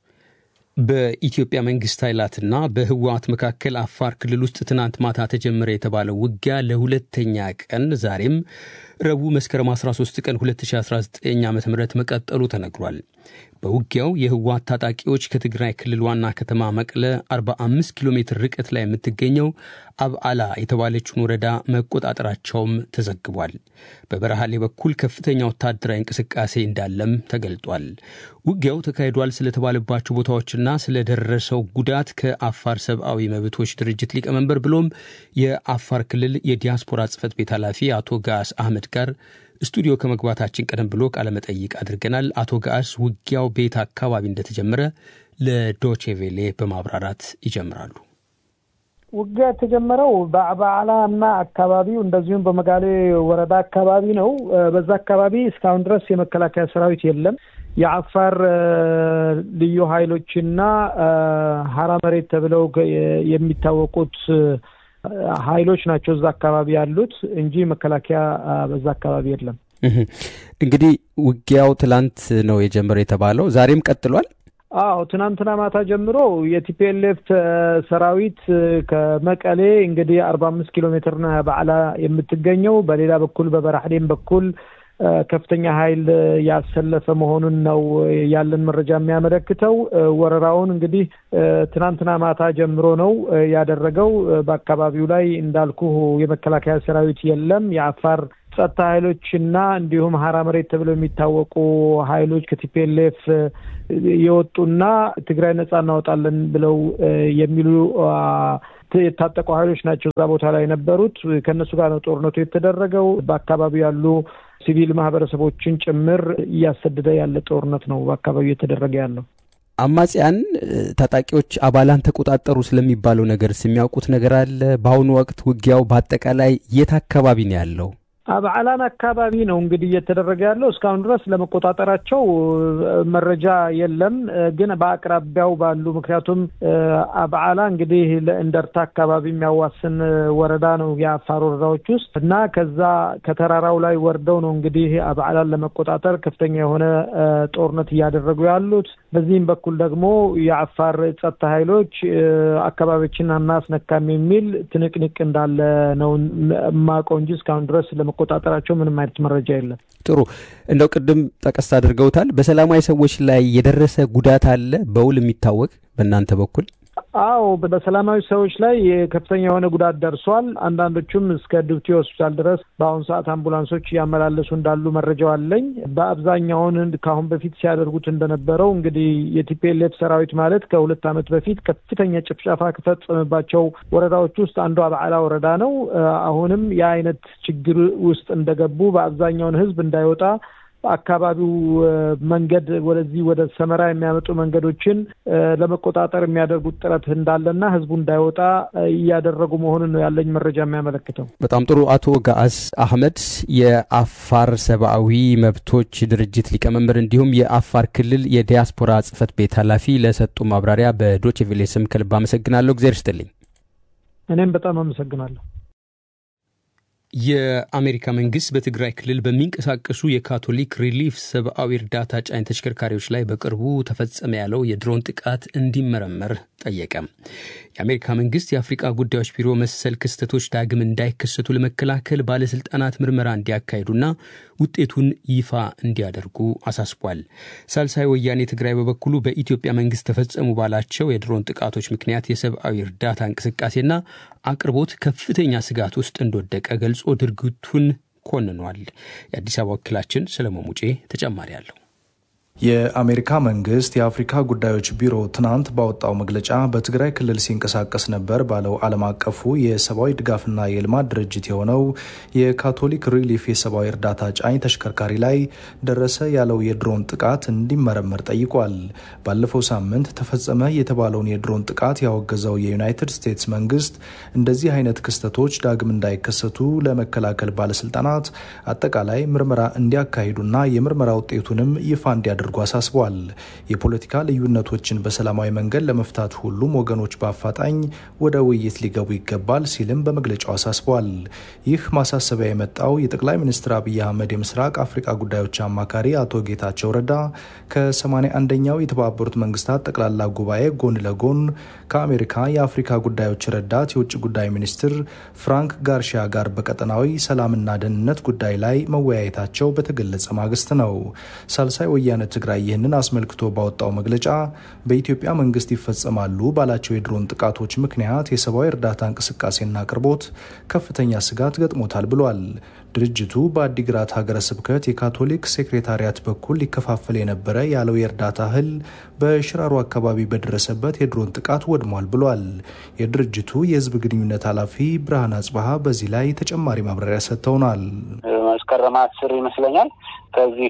Speaker 3: በኢትዮጵያ መንግስት ኃይላትና በህወሓት መካከል አፋር ክልል ውስጥ ትናንት ማታ ተጀመረ የተባለው ውጊያ ለሁለተኛ ቀን ዛሬም ረቡዕ መስከረም 13 ቀን 2019 ዓ ም መቀጠሉ ተነግሯል። በውጊያው የህወሓት ታጣቂዎች ከትግራይ ክልል ዋና ከተማ መቀለ 45 ኪሎ ሜትር ርቀት ላይ የምትገኘው አብዓላ የተባለችውን ወረዳ መቆጣጠራቸውም ተዘግቧል። በበረሃሌ በኩል ከፍተኛ ወታደራዊ እንቅስቃሴ እንዳለም ተገልጧል። ውጊያው ተካሂዷል ስለተባለባቸው ቦታዎችና ስለደረሰው ጉዳት ከአፋር ሰብአዊ መብቶች ድርጅት ሊቀመንበር ብሎም የአፋር ክልል የዲያስፖራ ጽህፈት ቤት ኃላፊ አቶ ጋስ አህመድ ጋር ስቱዲዮ ከመግባታችን ቀደም ብሎ ቃለመጠይቅ አድርገናል። አቶ ጋስ ውጊያው ቤት አካባቢ እንደተጀመረ ለዶቼቬሌ በማብራራት ይጀምራሉ።
Speaker 10: ውጊያ የተጀመረው በአባዓላ እና አካባቢው እንደዚሁም በመጋሌ ወረዳ አካባቢ ነው። በዛ አካባቢ እስካሁን ድረስ የመከላከያ ሰራዊት የለም። የአፋር ልዩ ኃይሎችና ሀራ መሬት ተብለው የሚታወቁት ኃይሎች ናቸው እዛ አካባቢ ያሉት እንጂ መከላከያ በዛ አካባቢ የለም።
Speaker 1: እንግዲህ ውጊያው ትላንት ነው የጀመረው የተባለው ዛሬም ቀጥሏል።
Speaker 10: አዎ ትናንትና ማታ ጀምሮ የቲፒኤልኤፍ ሰራዊት ከመቀሌ እንግዲህ አርባ አምስት ኪሎ ሜትር ነው በዓላ የምትገኘው። በሌላ በኩል በበራህሌም በኩል ከፍተኛ ኃይል ያሰለፈ መሆኑን ነው ያለን መረጃ የሚያመለክተው። ወረራውን እንግዲህ ትናንትና ማታ ጀምሮ ነው ያደረገው። በአካባቢው ላይ እንዳልኩ የመከላከያ ሰራዊት የለም። የአፋር ጸጥታ ኃይሎች እና እንዲሁም ሀራ መሬት ተብለው የሚታወቁ ኃይሎች ከቲፒኤልኤፍ የወጡና ትግራይ ነጻ እናወጣለን ብለው የሚሉ የታጠቁ ኃይሎች ናቸው እዛ ቦታ ላይ የነበሩት። ከእነሱ ጋር ነው ጦርነቱ የተደረገው። በአካባቢው ያሉ ሲቪል ማህበረሰቦችን ጭምር እያሰደደ ያለ ጦርነት ነው በአካባቢው እየተደረገ ያለው።
Speaker 3: አማጽያን ታጣቂዎች አባላን ተቆጣጠሩ ስለሚባለው ነገርስ የሚያውቁት ነገር አለ? በአሁኑ ወቅት ውጊያው በአጠቃላይ የት አካባቢ ነው ያለው?
Speaker 10: አብዓላን አካባቢ ነው እንግዲህ እየተደረገ ያለው። እስካሁን ድረስ ለመቆጣጠራቸው መረጃ የለም፣ ግን በአቅራቢያው ባሉ ምክንያቱም አብዓላ እንግዲህ ለእንደርታ አካባቢ የሚያዋስን ወረዳ ነው የአፋር ወረዳዎች ውስጥ እና ከዛ ከተራራው ላይ ወርደው ነው እንግዲህ አብዓላን ለመቆጣጠር ከፍተኛ የሆነ ጦርነት እያደረጉ ያሉት። በዚህም በኩል ደግሞ የአፋር ጸጥታ ኃይሎች አካባቢዎችን አናስነካም የሚል ትንቅንቅ እንዳለ ነው የማውቀው እንጂ እስካሁን ድረስ መቆጣጠራቸው ምንም አይነት መረጃ የለም።
Speaker 3: ጥሩ እንደው ቅድም ጠቀስ አድርገውታል። በሰላማዊ ሰዎች ላይ የደረሰ ጉዳት አለ በውል የሚታወቅ በእናንተ በኩል?
Speaker 10: አዎ በሰላማዊ ሰዎች ላይ ከፍተኛ የሆነ ጉዳት ደርሷል። አንዳንዶቹም እስከ ድብቲ ሆስፒታል ድረስ በአሁኑ ሰዓት አምቡላንሶች እያመላለሱ እንዳሉ መረጃው አለኝ። በአብዛኛውን ከአሁን በፊት ሲያደርጉት እንደነበረው እንግዲህ የቲፒኤልኤፍ ሰራዊት ማለት ከሁለት ዓመት በፊት ከፍተኛ ጭፍጨፋ ከፈጸመባቸው ወረዳዎች ውስጥ አንዱ አብዓላ ወረዳ ነው። አሁንም የአይነት ችግር ውስጥ እንደገቡ በአብዛኛውን ህዝብ እንዳይወጣ አካባቢው መንገድ ወደዚህ ወደ ሰመራ የሚያመጡ መንገዶችን ለመቆጣጠር የሚያደርጉት ጥረት እንዳለና ህዝቡ እንዳይወጣ እያደረጉ መሆኑን ነው ያለኝ መረጃ የሚያመለክተው።
Speaker 3: በጣም ጥሩ። አቶ ጋአስ አህመድ የአፋር ሰብአዊ መብቶች ድርጅት ሊቀመንበር እንዲሁም የአፋር ክልል የዲያስፖራ ጽህፈት ቤት ኃላፊ ለሰጡ ማብራሪያ በዶቼ ቬሌ ስም ከልብ አመሰግናለሁ። እግዜር ይስጥልኝ።
Speaker 10: እኔም በጣም አመሰግናለሁ።
Speaker 3: የአሜሪካ መንግስት በትግራይ ክልል በሚንቀሳቀሱ የካቶሊክ ሪሊፍ ሰብአዊ እርዳታ ጫኝ ተሽከርካሪዎች ላይ በቅርቡ ተፈጸመ ያለው የድሮን ጥቃት እንዲመረመር ጠየቀ። የአሜሪካ መንግስት የአፍሪቃ ጉዳዮች ቢሮ መሰል ክስተቶች ዳግም እንዳይከሰቱ ለመከላከል ባለስልጣናት ምርመራ እንዲያካሂዱና ውጤቱን ይፋ እንዲያደርጉ አሳስቧል። ሳልሳይ ወያኔ ትግራይ በበኩሉ በኢትዮጵያ መንግስት ተፈጸሙ ባላቸው የድሮን ጥቃቶች ምክንያት የሰብአዊ እርዳታ እንቅስቃሴና አቅርቦት ከፍተኛ ስጋት ውስጥ እንደወደቀ ገልጾ ድርጊቱን ኮንኗል። የአዲስ አበባ ወኪላችን ሰለሞን ሙጬ ተጨማሪ አለው።
Speaker 11: የአሜሪካ መንግስት የአፍሪካ ጉዳዮች ቢሮ ትናንት ባወጣው መግለጫ በትግራይ ክልል ሲንቀሳቀስ ነበር ባለው ዓለም አቀፉ የሰብአዊ ድጋፍና የልማት ድርጅት የሆነው የካቶሊክ ሪሊፍ የሰብአዊ እርዳታ ጫኝ ተሽከርካሪ ላይ ደረሰ ያለው የድሮን ጥቃት እንዲመረመር ጠይቋል። ባለፈው ሳምንት ተፈጸመ የተባለውን የድሮን ጥቃት ያወገዘው የዩናይትድ ስቴትስ መንግስት እንደዚህ አይነት ክስተቶች ዳግም እንዳይከሰቱ ለመከላከል ባለስልጣናት አጠቃላይ ምርመራ እንዲያካሂዱና የምርመራ ውጤቱንም ይፋ እንዲያደርጉ እንዲያደርጉ አሳስቧል። የፖለቲካ ልዩነቶችን በሰላማዊ መንገድ ለመፍታት ሁሉም ወገኖች በአፋጣኝ ወደ ውይይት ሊገቡ ይገባል ሲልም በመግለጫው አሳስቧል። ይህ ማሳሰቢያ የመጣው የጠቅላይ ሚኒስትር አብይ አህመድ የምስራቅ አፍሪካ ጉዳዮች አማካሪ አቶ ጌታቸው ረዳ ከ81ኛው የተባበሩት መንግስታት ጠቅላላ ጉባኤ ጎን ለጎን ከአሜሪካ የአፍሪካ ጉዳዮች ረዳት የውጭ ጉዳይ ሚኒስትር ፍራንክ ጋርሺያ ጋር በቀጠናዊ ሰላምና ደህንነት ጉዳይ ላይ መወያየታቸው በተገለጸ ማግስት ነው። ሳልሳይ ወያነ ትግራይ ይህንን አስመልክቶ ባወጣው መግለጫ በኢትዮጵያ መንግስት ይፈጸማሉ ባላቸው የድሮን ጥቃቶች ምክንያት የሰብአዊ እርዳታ እንቅስቃሴና አቅርቦት ከፍተኛ ስጋት ገጥሞታል ብሏል። ድርጅቱ በአዲግራት ሀገረ ስብከት የካቶሊክ ሴክሬታሪያት በኩል ሊከፋፈል የነበረ ያለው የእርዳታ እህል በሽራሮ አካባቢ በደረሰበት የድሮን ጥቃት ወድሟል ብሏል። የድርጅቱ የህዝብ ግንኙነት ኃላፊ ብርሃን አጽባሀ በዚህ ላይ ተጨማሪ ማብራሪያ ሰጥተውናል።
Speaker 9: መስከረም አስር ይመስለኛል ከዚህ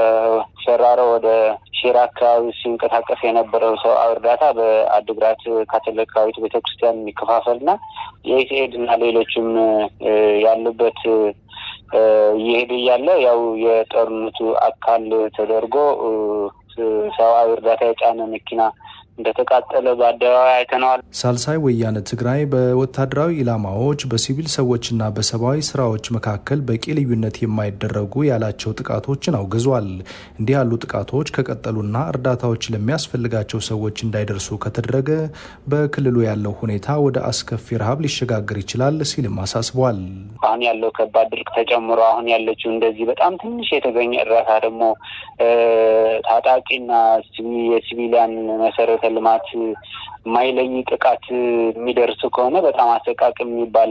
Speaker 9: ከሸራሮ ወደ ሺራ አካባቢ ሲንቀሳቀስ የነበረው ሰው እርዳታ በአድግራት ካቶሊካዊት ቤተክርስቲያን የሚከፋፈልና የኢትኤድ እና ሌሎችም ያሉበት እየሄደ እያለ ያው የጦርነቱ አካል ተደርጎ ሰብአዊ እርዳታ የጫነ መኪና እንደተቃጠለ በአደባባይ አይተነዋል።
Speaker 11: ሳልሳይ ወያነ ትግራይ በወታደራዊ ኢላማዎች በሲቪል ሰዎችና በሰብአዊ ስራዎች መካከል በቂ ልዩነት የማይደረጉ ያላቸው ጥቃቶችን አውግዟል። እንዲህ ያሉ ጥቃቶች ከቀጠሉና እርዳታዎች ለሚያስፈልጋቸው ሰዎች እንዳይደርሱ ከተደረገ በክልሉ ያለው ሁኔታ ወደ አስከፊ ረሃብ ሊሸጋገር ይችላል ሲልም አሳስቧል።
Speaker 9: አሁን ያለው ከባድ ድርቅ ተጨምሮ አሁን ያለችው እንደዚህ በጣም ትንሽ የተገኘ እርዳታ ደግሞ ታጣቂና የሲቪሊያን መሰረተ ልማት ማይለይ ጥቃት የሚደርስ ከሆነ በጣም አሰቃቂ የሚባል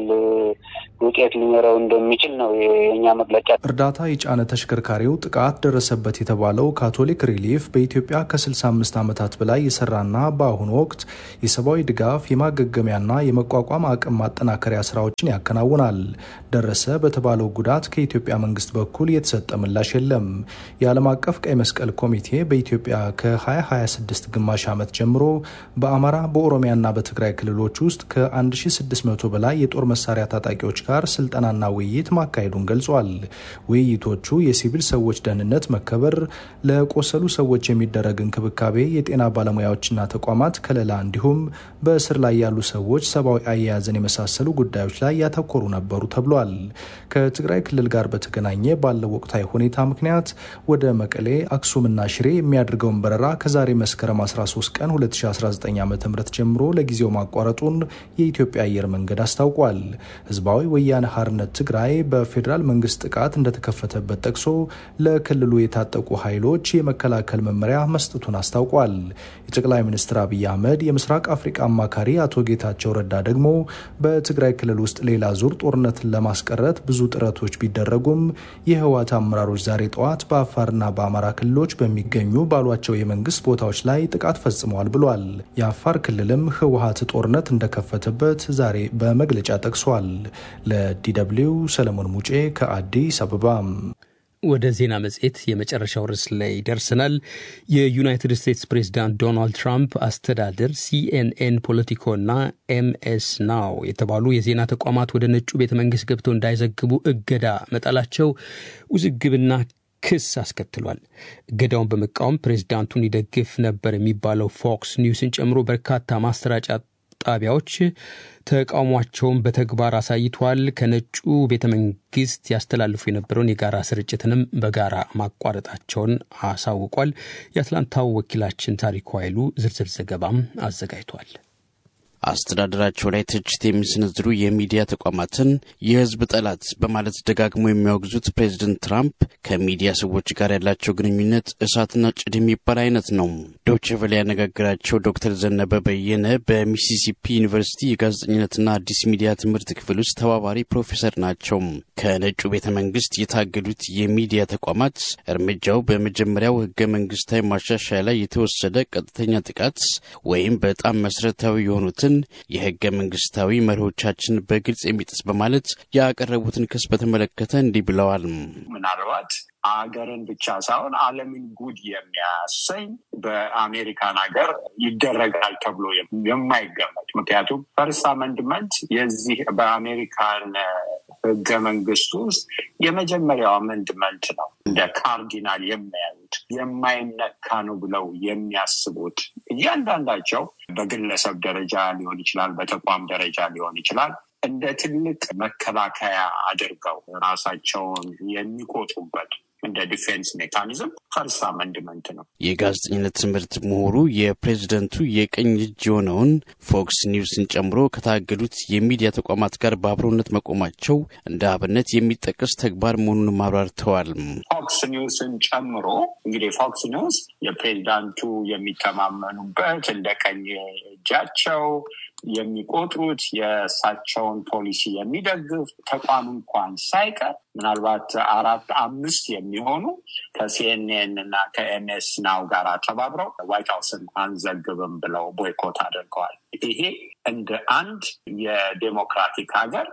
Speaker 9: ውጤት ሊኖረው እንደሚችል ነው የእኛ መግለጫ።
Speaker 11: እርዳታ የጫነ ተሽከርካሪው ጥቃት ደረሰበት የተባለው ካቶሊክ ሪሊፍ በኢትዮጵያ ከ65 ዓመታት በላይ የሰራና በአሁኑ ወቅት የሰብአዊ ድጋፍ የማገገሚያና የመቋቋም አቅም ማጠናከሪያ ስራዎችን ያከናውናል። ደረሰ በተባለው ጉዳት ከኢትዮጵያ መንግስት በኩል የተሰጠ ምላሽ የለም። የዓለም አቀፍ ቀይ መስቀል ኮሚቴ በኢትዮጵያ ከ2026 ግማሽ ዓመት ጀምሮ በአማራ በኦሮሚያና በትግራይ ክልሎች ውስጥ ከ1600 በላይ የጦር መሳሪያ ታጣቂዎች ጋር ስልጠናና ውይይት ማካሄዱን ገልጿል። ውይይቶቹ የሲቪል ሰዎች ደህንነት መከበር፣ ለቆሰሉ ሰዎች የሚደረግ እንክብካቤ፣ የጤና ባለሙያዎችና ተቋማት ከለላ እንዲሁም በእስር ላይ ያሉ ሰዎች ሰብአዊ አያያዝን የመሳሰሉ ጉዳዮች ላይ ያተኮሩ ነበሩ ተብሏል። ከትግራይ ክልል ጋር በተገናኘ ባለው ወቅታዊ ሁኔታ ምክንያት ወደ መቀሌ፣ አክሱምና ሽሬ የሚያደርገውን በረራ ከዛሬ መስከረም 13 ቀን 2019 ዓ ም ጀምሮ ለጊዜው ማቋረጡን የኢትዮጵያ አየር መንገድ አስታውቋል። ህዝባዊ ወያነ ሓርነት ትግራይ በፌዴራል መንግስት ጥቃት እንደተከፈተበት ጠቅሶ ለክልሉ የታጠቁ ኃይሎች የመከላከል መመሪያ መስጠቱን አስታውቋል። የጠቅላይ ሚኒስትር አብይ አህመድ የምስራቅ አፍሪቃ አማካሪ አቶ ጌታቸው ረዳ ደግሞ በትግራይ ክልል ውስጥ ሌላ ዙር ጦርነትን ለማስቀረት ብዙ ጥረቶች ቢደረጉም የህወሓት አመራሮች ዛሬ ጠዋት በአፋርና በአማራ ክልሎች በሚገኙ ባሏቸው የመንግስት ቦታዎች ላይ ጥቃት ፈጽመዋል ብሏል። የአፋር ክልልም ህወሓት ጦርነት እንደከፈተበት ዛሬ በመግለጫ ጠቅሷል። ለዲደብሊው ሰለሞን ሙጬ ከአዲስ አበባ።
Speaker 3: ወደ ዜና መጽሔት የመጨረሻው ርዕስ ላይ ደርሰናል። የዩናይትድ ስቴትስ ፕሬዚዳንት ዶናልድ ትራምፕ አስተዳደር ሲኤንኤን፣ ፖለቲኮና ኤምኤስ ናው የተባሉ የዜና ተቋማት ወደ ነጩ ቤተ መንግስት ገብተው እንዳይዘግቡ እገዳ መጣላቸው ውዝግብና ክስ አስከትሏል። እገዳውን በመቃወም ፕሬዚዳንቱን ይደግፍ ነበር የሚባለው ፎክስ ኒውስን ጨምሮ በርካታ ማሰራጫ ጣቢያዎች ተቃውሟቸውን በተግባር አሳይቷል። ከነጩ ቤተ መንግስት ያስተላልፉ የነበረውን የጋራ ስርጭትንም በጋራ ማቋረጣቸውን አሳውቋል። የአትላንታው ወኪላችን ታሪኩ ኃይሉ ዝርዝር ዘገባም አዘጋጅቷል።
Speaker 12: አስተዳደራቸው ላይ ትችት የሚሰነዝሩ የሚዲያ ተቋማትን የህዝብ ጠላት በማለት ደጋግሞ የሚያወግዙት ፕሬዚደንት ትራምፕ ከሚዲያ ሰዎች ጋር ያላቸው ግንኙነት እሳትና ጭድ የሚባል አይነት ነው። ዶቼ ቬለ ያነጋገራቸው ዶክተር ዘነበ በየነ በሚሲሲፒ ዩኒቨርሲቲ የጋዜጠኝነትና አዲስ ሚዲያ ትምህርት ክፍል ውስጥ ተባባሪ ፕሮፌሰር ናቸው። ከነጩ ቤተ መንግስት የታገዱት የሚዲያ ተቋማት እርምጃው በመጀመሪያው ህገ መንግስታዊ ማሻሻያ ላይ የተወሰደ ቀጥተኛ ጥቃት ወይም በጣም መሰረታዊ የሆኑትን የህገ መንግስታዊ መርሆቻችን በግልጽ የሚጥስ በማለት ያቀረቡትን ክስ በተመለከተ እንዲህ ብለዋል።
Speaker 13: ምናልባት አገርን ብቻ ሳይሆን ዓለምን ጉድ የሚያሰኝ በአሜሪካን ሀገር ይደረጋል ተብሎ የማይገመት ምክንያቱም ፈርስት አመንድመንት የዚህ በአሜሪካን ህገ መንግስት ውስጥ የመጀመሪያው አመንድመንት ነው። እንደ ካርዲናል የሚያዩት የማይነካ ነው ብለው የሚያስቡት እያንዳንዳቸው በግለሰብ ደረጃ ሊሆን ይችላል፣ በተቋም ደረጃ ሊሆን ይችላል እንደ ትልቅ መከላከያ አድርገው ራሳቸውን የሚቆጡበት እንደ ዲፌንስ ሜካኒዝም ፈርስ አመንድመንት ነው።
Speaker 12: የጋዜጠኝነት ትምህርት ምሁሩ የፕሬዝደንቱ የቀኝ እጅ የሆነውን ፎክስ ኒውስን ጨምሮ ከታገዱት የሚዲያ ተቋማት ጋር በአብሮነት መቆማቸው እንደ አብነት የሚጠቀስ ተግባር መሆኑን አብራርተዋል።
Speaker 13: ፎክስ ኒውስን ጨምሮ እንግዲህ ፎክስ ኒውስ የፕሬዝዳንቱ የሚተማመኑበት እንደ ቀኝ እጃቸው የሚቆጥሩት የእሳቸውን ፖሊሲ የሚደግፍ ተቋም እንኳን ሳይቀር ምናልባት አራት አምስት የሚሆኑ ከሲኤንኤን እና ከኤምኤስ ናው ጋር ተባብረው ዋይት ሀውስን አንዘግብም ብለው ቦይኮት አድርገዋል። ይሄ እንደ አንድ የዴሞክራቲክ ሀገር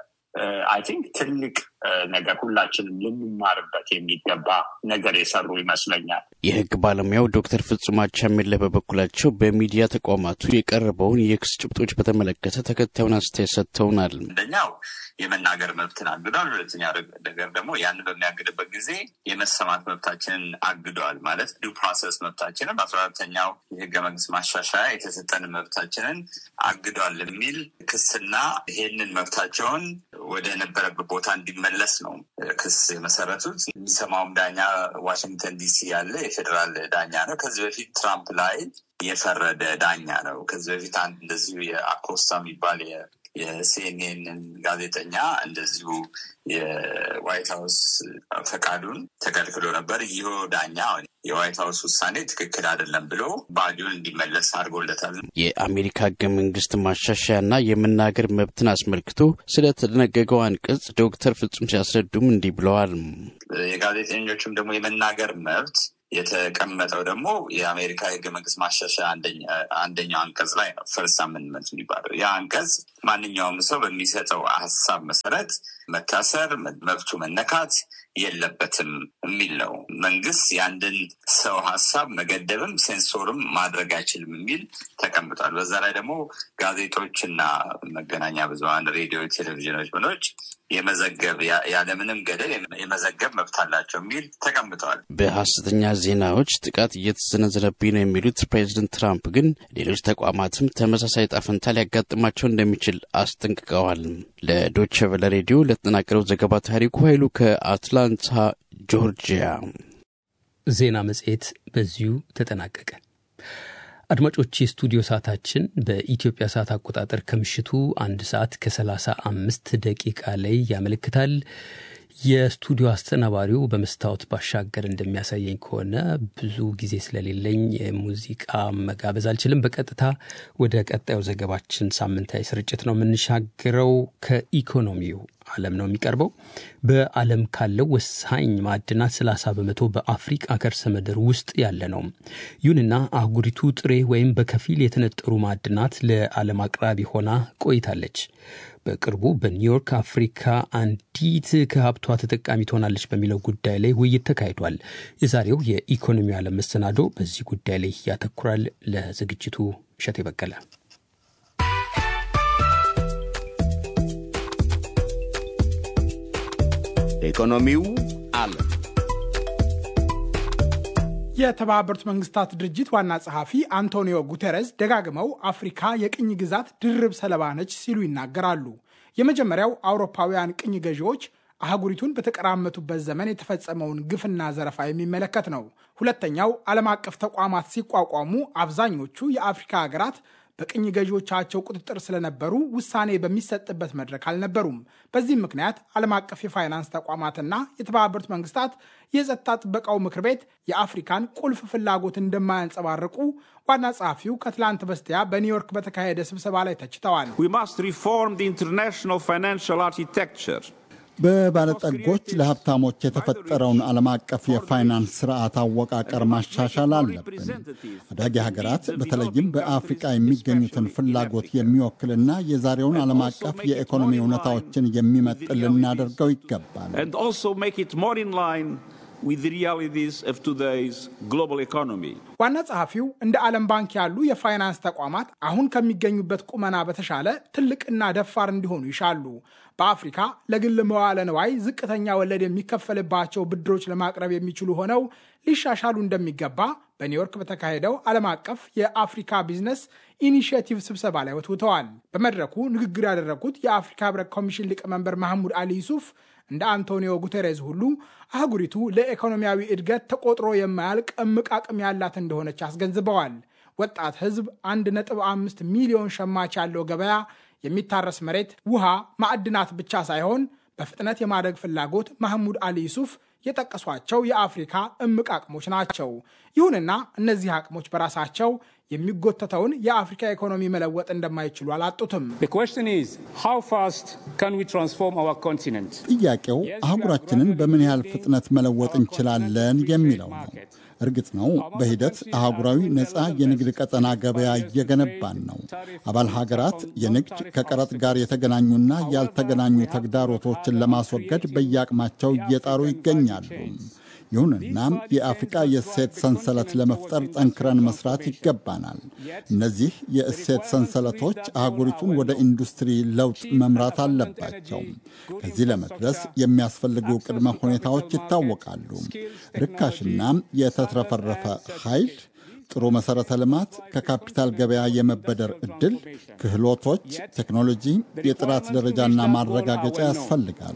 Speaker 13: አይ ቲንክ ትልቅ ነገር ሁላችንም ልንማርበት የሚገባ ነገር የሰሩ ይመስለኛል።
Speaker 12: የህግ ባለሙያው ዶክተር ፍጹም አቻሜለ በበኩላቸው በሚዲያ ተቋማቱ የቀረበውን የክስ ጭብጦች በተመለከተ ተከታዩን አስተያየት ሰጥተውናል።
Speaker 14: አንደኛው የመናገር መብትን አግዷል። ሁለተኛ ነገር ደግሞ ያንን በሚያግድበት ጊዜ የመሰማት መብታችንን አግዷል። ማለት ዱ ፕሮሰስ መብታችንን በአስራ አራተኛው የህገ መንግስት ማሻሻያ የተሰጠን መብታችንን አግዷል የሚል ክስና ይሄንን መብታቸውን ወደ ነበረበት ቦታ እንዲመለስ ነው ክስ የመሰረቱት። የሚሰማውም ዳኛ ዋሽንግተን ዲሲ ያለ የፌዴራል ዳኛ ነው። ከዚህ በፊት ትራምፕ ላይ የፈረደ ዳኛ ነው። ከዚህ በፊት አንድ እንደዚሁ የአኮስታ የሚባል የሲኤንኤንን ጋዜጠኛ እንደዚሁ የዋይት ሀውስ ፈቃዱን ተከልክሎ ነበር። ይህ ዳኛ የዋይት ሀውስ ውሳኔ ትክክል አይደለም ብሎ ባዲውን እንዲመለስ አድርጎለታል።
Speaker 12: የአሜሪካ ህገ መንግስት ማሻሻያና የመናገር መብትን አስመልክቶ ስለተደነገገው አንቀጽ ዶክተር ፍጹም ሲያስረዱም እንዲህ ብለዋል።
Speaker 14: የጋዜጠኞችም ደግሞ የመናገር መብት የተቀመጠው ደግሞ የአሜሪካ የህገ መንግስት ማሻሻያ አንደኛው አንቀጽ ላይ ነው። ፈርስት አመንድመንት የሚባለው ያ አንቀጽ ማንኛውም ሰው በሚሰጠው ሀሳብ መሰረት መታሰር፣ መብቱ መነካት የለበትም የሚል ነው። መንግስት የአንድን ሰው ሀሳብ መገደብም ሴንሶርም ማድረግ አይችልም የሚል ተቀምጧል። በዛ ላይ ደግሞ ጋዜጦችና መገናኛ ብዙሀን ሬዲዮ፣ ቴሌቪዥኖች ምኖች የመዘገብ ያለምንም ገደብ የመዘገብ መብት አላቸው የሚል ተቀምጠዋል።
Speaker 12: በሀሰተኛ ዜናዎች ጥቃት እየተሰነዘረብኝ ነው የሚሉት ፕሬዚደንት ትራምፕ ግን ሌሎች ተቋማትም ተመሳሳይ ጣፈንታ ሊያጋጥማቸው እንደሚችል አስጠንቅቀዋል። ለዶቸ ቨለ ሬዲዮ ለተጠናቀረው ዘገባ ታሪኩ ኃይሉ ከአትላንታ ጆርጂያ።
Speaker 3: ዜና መጽሔት በዚሁ ተጠናቀቀ። አድማጮች የስቱዲዮ ሰዓታችን በኢትዮጵያ ሰዓት አቆጣጠር ከምሽቱ አንድ ሰዓት ከሰላሳ አምስት ደቂቃ ላይ ያመለክታል። የስቱዲዮ አስተናባሪው በመስታወት ባሻገር እንደሚያሳየኝ ከሆነ ብዙ ጊዜ ስለሌለኝ ሙዚቃ መጋበዝ አልችልም። በቀጥታ ወደ ቀጣዩ ዘገባችን ሳምንታዊ ስርጭት ነው የምንሻገረው። ከኢኮኖሚው ዓለም ነው የሚቀርበው። በዓለም ካለው ወሳኝ ማዕድናት 30 በመቶ በአፍሪቃ ከርሰ ምድር ውስጥ ያለ ነው። ይሁንና አህጉሪቱ ጥሬ ወይም በከፊል የተነጠሩ ማዕድናት ለዓለም አቅራቢ ሆና ቆይታለች። በቅርቡ በኒውዮርክ አፍሪካ አንዲት ከሀብቷ ተጠቃሚ ትሆናለች በሚለው ጉዳይ ላይ ውይይት ተካሂዷል። የዛሬው የኢኮኖሚ ዓለም መሰናዶ በዚህ ጉዳይ ላይ ያተኩራል። ለዝግጅቱ እሸት የበቀለ
Speaker 4: ኢኮኖሚው ዓለም
Speaker 15: የተባበሩት መንግስታት ድርጅት ዋና ጸሐፊ አንቶኒዮ ጉቴሬስ ደጋግመው አፍሪካ የቅኝ ግዛት ድርብ ሰለባ ነች ሲሉ ይናገራሉ። የመጀመሪያው አውሮፓውያን ቅኝ ገዢዎች አህጉሪቱን በተቀራመቱበት ዘመን የተፈጸመውን ግፍና ዘረፋ የሚመለከት ነው። ሁለተኛው ዓለም አቀፍ ተቋማት ሲቋቋሙ አብዛኞቹ የአፍሪካ ሀገራት በቅኝ ገዢዎቻቸው ቁጥጥር ስለነበሩ ውሳኔ በሚሰጥበት መድረክ አልነበሩም። በዚህም ምክንያት ዓለም አቀፍ የፋይናንስ ተቋማትና የተባበሩት መንግስታት የጸጥታ ጥበቃው ምክር ቤት የአፍሪካን ቁልፍ ፍላጎት እንደማያንጸባርቁ ዋና ጸሐፊው ከትላንት በስቲያ በኒውዮርክ በተካሄደ ስብሰባ ላይ ተችተዋል።
Speaker 2: በባለጠጎች ለሀብታሞች የተፈጠረውን ዓለም አቀፍ የፋይናንስ ስርዓት አወቃቀር ማሻሻል አለብን። አዳጊ ሀገራት በተለይም በአፍሪቃ የሚገኙትን ፍላጎት የሚወክልና የዛሬውን ዓለም አቀፍ የኢኮኖሚ እውነታዎችን የሚመጥን ልናደርገው ይገባል።
Speaker 15: ዋና ጸሐፊው እንደ ዓለም ባንክ ያሉ የፋይናንስ ተቋማት አሁን ከሚገኙበት ቁመና በተሻለ ትልቅና ደፋር እንዲሆኑ ይሻሉ። በአፍሪካ ለግል መዋለ ንዋይ ዝቅተኛ ወለድ የሚከፈልባቸው ብድሮች ለማቅረብ የሚችሉ ሆነው ሊሻሻሉ እንደሚገባ በኒውዮርክ በተካሄደው ዓለም አቀፍ የአፍሪካ ቢዝነስ ኢኒሽቲቭ ስብሰባ ላይ ወትውተዋል። በመድረኩ ንግግር ያደረጉት የአፍሪካ ህብረት ኮሚሽን ሊቀመንበር ማህሙድ አሊ ዩሱፍ እንደ አንቶኒዮ ጉቴሬዝ ሁሉ አህጉሪቱ ለኢኮኖሚያዊ እድገት ተቆጥሮ የማያልቅ እምቅ አቅም ያላት እንደሆነች አስገንዝበዋል። ወጣት ህዝብ 1.5 ሚሊዮን ሸማች ያለው ገበያ፣ የሚታረስ መሬት፣ ውሃ፣ ማዕድናት ብቻ ሳይሆን በፍጥነት የማደግ ፍላጎት ማህሙድ አሊ ዩሱፍ የጠቀሷቸው የአፍሪካ እምቅ አቅሞች ናቸው። ይሁንና እነዚህ አቅሞች በራሳቸው የሚጎተተውን የአፍሪካ ኢኮኖሚ መለወጥ እንደማይችሉ አላጡትም።
Speaker 2: ጥያቄው አህጉራችንን በምን ያህል ፍጥነት መለወጥ እንችላለን የሚለው ነው። እርግጥ ነው በሂደት አህጉራዊ ነፃ የንግድ ቀጠና ገበያ እየገነባን ነው። አባል ሀገራት የንግድ ከቀረጥ ጋር የተገናኙና ያልተገናኙ ተግዳሮቶችን ለማስወገድ በየአቅማቸው እየጣሩ ይገኛሉ። ይሁንና የአፍሪቃ የእሴት ሰንሰለት ለመፍጠር ጠንክረን መስራት ይገባናል። እነዚህ የእሴት ሰንሰለቶች አህጉሪቱን ወደ ኢንዱስትሪ ለውጥ መምራት አለባቸው። ከዚህ ለመድረስ የሚያስፈልጉ ቅድመ ሁኔታዎች ይታወቃሉ። ርካሽና የተትረፈረፈ ኃይል ጥሩ መሠረተ ልማት፣ ከካፒታል ገበያ የመበደር ዕድል፣ ክህሎቶች፣ ቴክኖሎጂ፣ የጥራት ደረጃና ማረጋገጫ ያስፈልጋሉ።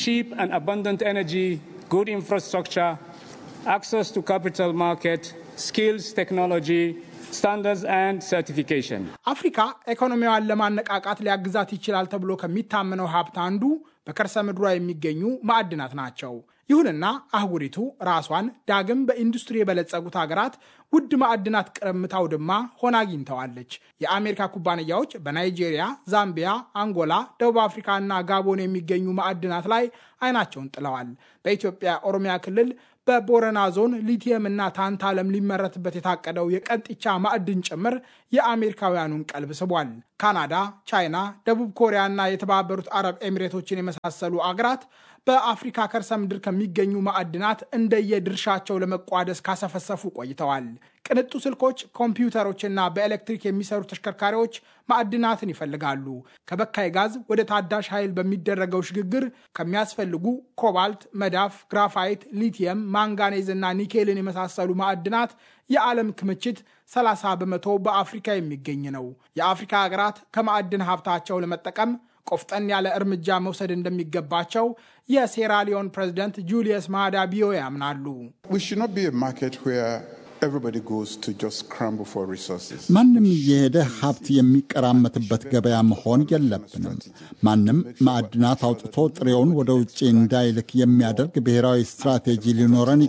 Speaker 16: good infrastructure, access to capital market, skills, technology, standards and certification.
Speaker 15: አፍሪካ ኢኮኖሚዋን ለማነቃቃት ሊያግዛት ይችላል ተብሎ ከሚታመነው ሀብት አንዱ በከርሰ ምድሯ የሚገኙ ማዕድናት ናቸው። ይሁንና አህጉሪቱ ራሷን ዳግም በኢንዱስትሪ የበለጸጉት ሀገራት ውድ ማዕድናት ቅርምት አውድማ ሆና አግኝተዋለች። የአሜሪካ ኩባንያዎች በናይጄሪያ፣ ዛምቢያ፣ አንጎላ፣ ደቡብ አፍሪካ እና ጋቦን የሚገኙ ማዕድናት ላይ አይናቸውን ጥለዋል። በኢትዮጵያ ኦሮሚያ ክልል በቦረና ዞን ሊቲየም እና ታንታለም ሊመረትበት የታቀደው የቀንጢቻ ማዕድን ጭምር የአሜሪካውያኑን ቀልብ ስቧል። ካናዳ፣ ቻይና፣ ደቡብ ኮሪያ እና የተባበሩት አረብ ኤሚሬቶችን የመሳሰሉ አገራት በአፍሪካ ከርሰ ምድር ከሚገኙ ማዕድናት እንደየድርሻቸው ለመቋደስ ካሰፈሰፉ ቆይተዋል። ቅንጡ ስልኮች፣ ኮምፒውተሮችና በኤሌክትሪክ የሚሰሩ ተሽከርካሪዎች ማዕድናትን ይፈልጋሉ። ከበካይ ጋዝ ወደ ታዳሽ ኃይል በሚደረገው ሽግግር ከሚያስፈልጉ ኮባልት፣ መዳፍ፣ ግራፋይት፣ ሊቲየም፣ ማንጋኔዝ እና ኒኬልን የመሳሰሉ ማዕድናት የዓለም ክምችት 30 በመቶ በአፍሪካ የሚገኝ ነው። የአፍሪካ ሀገራት ከማዕድን ሀብታቸው ለመጠቀም ቆፍጠን ያለ እርምጃ መውሰድ እንደሚገባቸው የሴራሊዮን ፕሬዝደንት ጁሊየስ ማዳ ቢዮ ያምናሉ።
Speaker 2: ማንም እየሄደ ሀብት የሚቀራመትበት ገበያ መሆን የለብንም። ማንም ማዕድናት አውጥቶ ጥሬውን ወደ ውጭ እንዳይልክ የሚያደርግ ብሔራዊ ስትራቴጂ ሊኖረን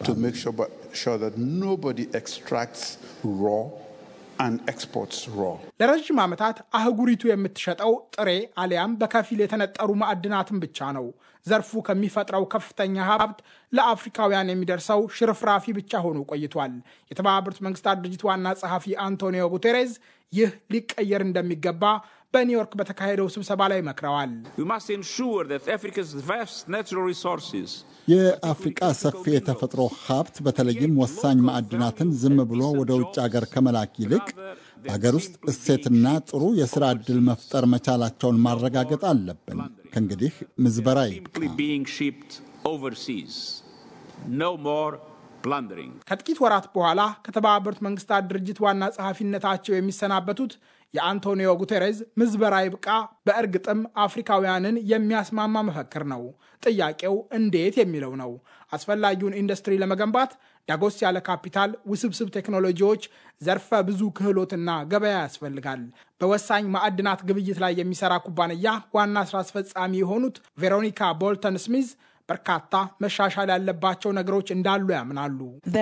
Speaker 15: ይገባል። ለረዥም ዓመታት አህጉሪቱ የምትሸጠው ጥሬ አሊያም በከፊል የተነጠሩ ማዕድናትን ብቻ ነው። ዘርፉ ከሚፈጥረው ከፍተኛ ሀብት ለአፍሪካውያን የሚደርሰው ሽርፍራፊ ብቻ ሆኖ ቆይቷል። የተባበሩት መንግስታት ድርጅት ዋና ጸሐፊ አንቶኒዮ ጉቴሬዝ ይህ ሊቀየር እንደሚገባ በኒውዮርክ በተካሄደው ስብሰባ ላይ መክረዋል።
Speaker 2: የአፍሪቃ ሰፊ የተፈጥሮ ሀብት በተለይም ወሳኝ ማዕድናትን ዝም ብሎ ወደ ውጭ አገር ከመላክ ይልቅ በሀገር ውስጥ እሴትና ጥሩ የሥራ ዕድል መፍጠር መቻላቸውን ማረጋገጥ አለብን። ከእንግዲህ ምዝበራ
Speaker 15: ከጥቂት ወራት በኋላ ከተባበሩት መንግስታት ድርጅት ዋና ጸሐፊነታቸው የሚሰናበቱት የአንቶኒዮ ጉቴሬዝ ምዝበራ ይብቃ በእርግጥም አፍሪካውያንን የሚያስማማ መፈክር ነው። ጥያቄው እንዴት የሚለው ነው። አስፈላጊውን ኢንዱስትሪ ለመገንባት ዳጎስ ያለ ካፒታል፣ ውስብስብ ቴክኖሎጂዎች፣ ዘርፈ ብዙ ክህሎትና ገበያ ያስፈልጋል። በወሳኝ ማዕድናት ግብይት ላይ የሚሰራ ኩባንያ ዋና ስራ አስፈጻሚ የሆኑት ቬሮኒካ ቦልተን ስሚዝ በርካታ መሻሻል ያለባቸው ነገሮች እንዳሉ ያምናሉ።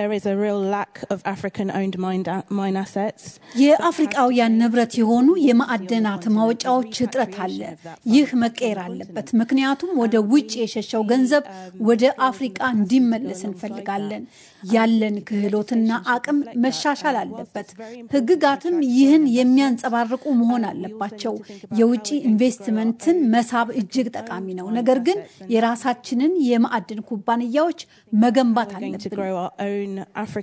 Speaker 17: የአፍሪቃውያን ንብረት የሆኑ የማዕድናት ማውጫዎች እጥረት አለ። ይህ መቀየር አለበት። ምክንያቱም ወደ ውጭ የሸሸው ገንዘብ ወደ አፍሪቃ እንዲመለስ እንፈልጋለን። ያለን ክህሎትና አቅም መሻሻል አለበት። ሕግጋትም ይህን የሚያንጸባርቁ መሆን አለባቸው። የውጭ ኢንቨስትመንትን መሳብ እጅግ ጠቃሚ ነው። ነገር ግን የራሳችንን የማዕድን ኩባንያዎች መገንባት አለብን።